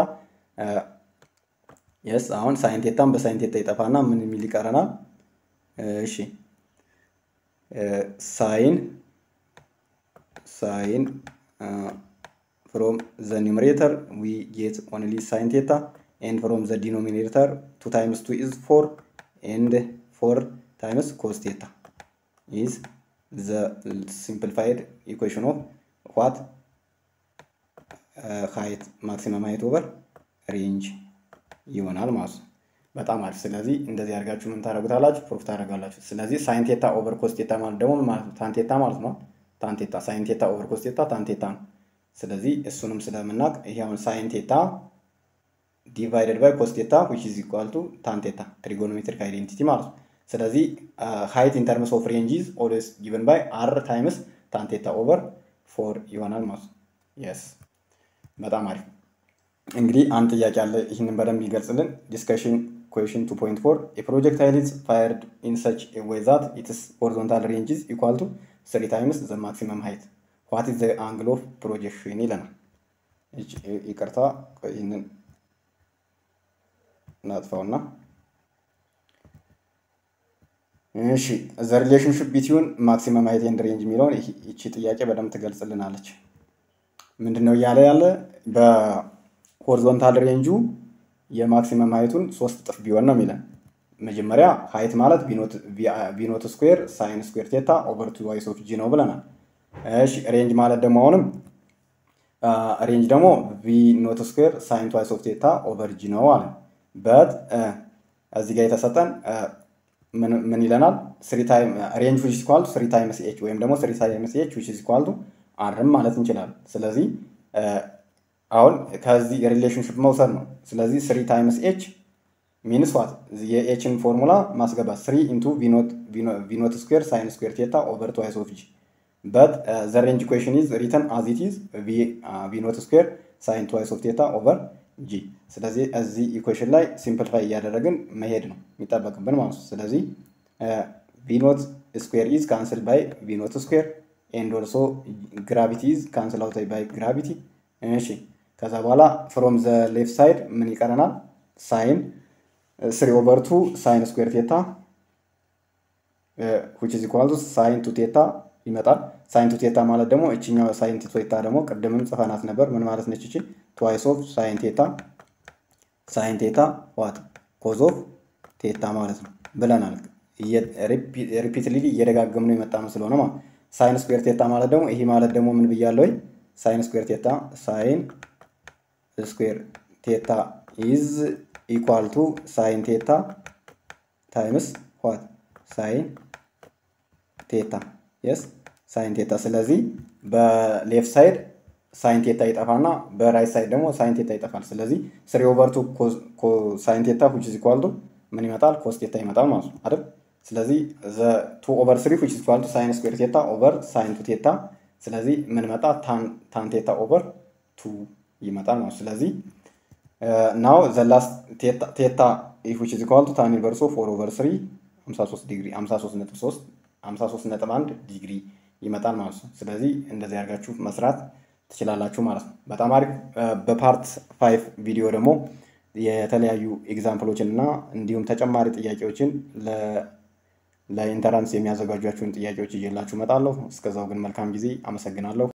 የስ አሁን ሳይን ቴታን በሳይን ቴታ ይጠፋና ምን የሚል ይቀረናል? እሺ ሳይን ሳይን ፍሮም ዘ ኒውመሬተር ዊ ጌት ኦንሊ ሳይን ቴታ ኤንድ ፍሮም ዘ ዲኖሚኔተር ቱ ታይምስ ቱ ኢዝ ፎር ኤንድ ፎር ታይምስ ኮስ ቴታ ኢዝ ዘ ሲምፕሊፋይድ ኢኩዌሽን ኦፍ ዋት ሃይት ማክሲመም ሃይት ኦቨር ሬንጅ ይሆናል ማለት ነው። በጣም አሪፍ። ስለዚህ እንደዚህ አድርጋችሁ ምን ታደርጉታላችሁ? ፕሩፍ ታደርጋላችሁ። ስለዚህ ሳይን ቴታ ኦቨር ኮስ ቴታ ማለት ደግሞ ምን ማለት ነው? ታን ቴታ ማለት ነው። ታን ቴታ ሳይን ቴታ ኦቨር ኮስ ቴታ ታን ቴታ ነው። ስለዚህ እሱንም ስለምናውቅ ይሄ አሁን ሳይን ቴታ ዲቫይደድ ባይ ኮስ ቴታ ዊች ኢዝ ኢኳል ቱ ታን ቴታ ትሪጎኖሜትሪክ አይዴንቲቲ ማለት ነው። ስለዚህ ሃይት ኢን ተርምስ ኦፍ ሬንጅ ኢዝ ኦልዌይስ ጊቨን ባይ አር ታይምስ ታን ቴታ ኦቨር ፎር ይሆናል ማለት ነው። የስ በጣም አሪፍ። እንግዲህ አንድ ጥያቄ አለ። ይህንን በደንብ ይገልጽልን። ዲስከሽን ኩዌሽን 2.4 የፕሮጀክታይል ኢዝ ፋየርድ ኢን ሰች ዌይ ዛት ኢትስ ሆሪዞንታል ሬንጅ ኢዝ ኢኳል ቱ ስሪ ታይምስ ዘ ማክሲመም ሃይት ዋት ኢዝ ዘ አንግል ኦፍ ፕሮጀክሽን ይለናል። ይቅርታ ይህንን እናጥፋውና እሺ ዘ ሪሌሽንሽፕ ቢትዊን ማክሲመም ሃይት ኤንድ ሬንጅ የሚለውን ይቺ ጥያቄ በደንብ ትገልጽልናለች። ምንድን ነው እያለ ያለ በሆሪዞንታል ሬንጁ የማክሲመም ሃይቱን ሶስት እጥፍ ቢሆን ነው የሚለን። መጀመሪያ ሃይት ማለት ቪኖት ስኩዌር ሳይን ስኩዌር ቴታ ኦቨር ቱ ዋይስ ኦፍ ጂ ነው ብለናል። እሺ ሬንጅ ማለት ደግሞ አሁንም ሬንጅ ደግሞ ቪ ኖት ስኩዌር ሳይን ትዋይስ ኦፍ ቴታ ኦቨር ጂ ነው አለ በት እዚህ ጋር የተሰጠን ምን ይለናል? ስሪ ታይም ሬንጅ ዊች ኢኳል ስሪ ታይምስ ኤች ወይም ደግሞ ስሪ ታይምስ ኤች ዊች ኢኳል ቱ አርም ማለት እንችላለን። ስለዚህ አሁን ከዚህ የሪሌሽንሽፕ መውሰድ ነው። ስለዚህ ስሪ ታይምስ ኤች ሚንስ ዋት የኤችን ፎርሙላ ማስገባት ስሪ ኢንቱ ቪኖት ስኩዌር ሳይን ስኩዌር ቴታ ኦቨር ትዋይስ ኦፍ ጂ በት ዘ ሬንጅ ኢኩዌሽን ኢዝ ሪተን አዝ ኢት ኢዝ ቪኖት ስኩዌር ሳይን ትዋይስ ኦፍ ቴታ ኦቨር ጂ ስለዚህ እዚህ ኢኩዌሽን ላይ ሲምፕልፋይ እያደረግን መሄድ ነው የሚጠበቅብን ማለት ነው። ስለዚህ ቪኖት ስኩዌር ኢዝ ካንስል ባይ ቪኖት ስኩዌር ኤንድ ኦልሶ ግራቪቲ ኢዝ ካንስል አውት ባይ ግራቪቲ። እሺ ከዛ በኋላ ፍሮም ዘ ሌፍት ሳይድ ምን ይቀረናል? ሳይን ስሪ ኦቨር ቱ ሳይን ስኩዌር ቴታ ዊች ኢዝ ኢኳል ቱ ሳይን ቱ ቴታ ይመጣል። ሳይን ቱ ቴታ ማለት ደግሞ እችኛው ሳይን ቱ ቴታ ደግሞ ቅድምም ጽፈናት ነበር። ምን ማለት ነች እቺ? ትዋይስ ኦፍ ሳይን ቴታ ሳይን ቴታ ዋት ኮዝ ኦፍ ቴታ ማለት ነው ብለናል። ሪፒትሊ እየደጋገምነው የመጣ ነው ስለሆነ ማለት ሳይን ስኩዌር ቴታ ማለት ደግሞ ይሄ ማለት ደግሞ ምን ብያለሁ? ሳይን ስኩዌር ቴታ ሳይን ስኩዌር ቴታ ኢዝ ኢኳል ቱ ሳይን ቴታ ታይምስ ዋት ሳይን ቴታ የስ ሳይን ቴታ። ስለዚህ በሌፍት ሳይድ ሳይን ቴታ ይጠፋና በራይት ሳይድ ደግሞ ሳይን ቴታ ይጠፋል። ስለዚህ ስሪ ኦቨር ቱ ሳይን ቴታ ዊች ኢዝ ኢኳል ቱ ምን ይመጣል? ኮስ ቴታ ይመጣል ማለት ነው አይደል? ስለዚህ ዘ ቱ ኦቨር ስሪ ዊች ኢዝ ኢኳል ቱ ሳይን ስኩዌር ቴታ ኦቨር ሳይን ቱ ቴታ። ስለዚህ ምን መጣ? ታን ቴታ ኦቨር ቱ ይመጣል ማለት ነው። ስለዚህ ናው ዘ ላስት ቴታ ዊች ኢዝ ኢኳል ቱ ታን ኢንቨርስ ኦፍ ፎር ኦቨር ስሪ 53 ዲግሪ 53 ነጥብ 3 53 ነጥብ 1 ዲግሪ ይመጣል ማለት ነው። ስለዚህ እንደዚህ አድርጋችሁ መስራት ትችላላችሁ ማለት ነው። በጣም አሪፍ። በፓርት ፋይቭ ቪዲዮ ደግሞ የተለያዩ ኤግዛምፕሎችን እና እንዲሁም ተጨማሪ ጥያቄዎችን ለኢንተራንስ የሚያዘጋጇችሁን ጥያቄዎች እየላችሁ እመጣለሁ። እስከዛው ግን መልካም ጊዜ። አመሰግናለሁ።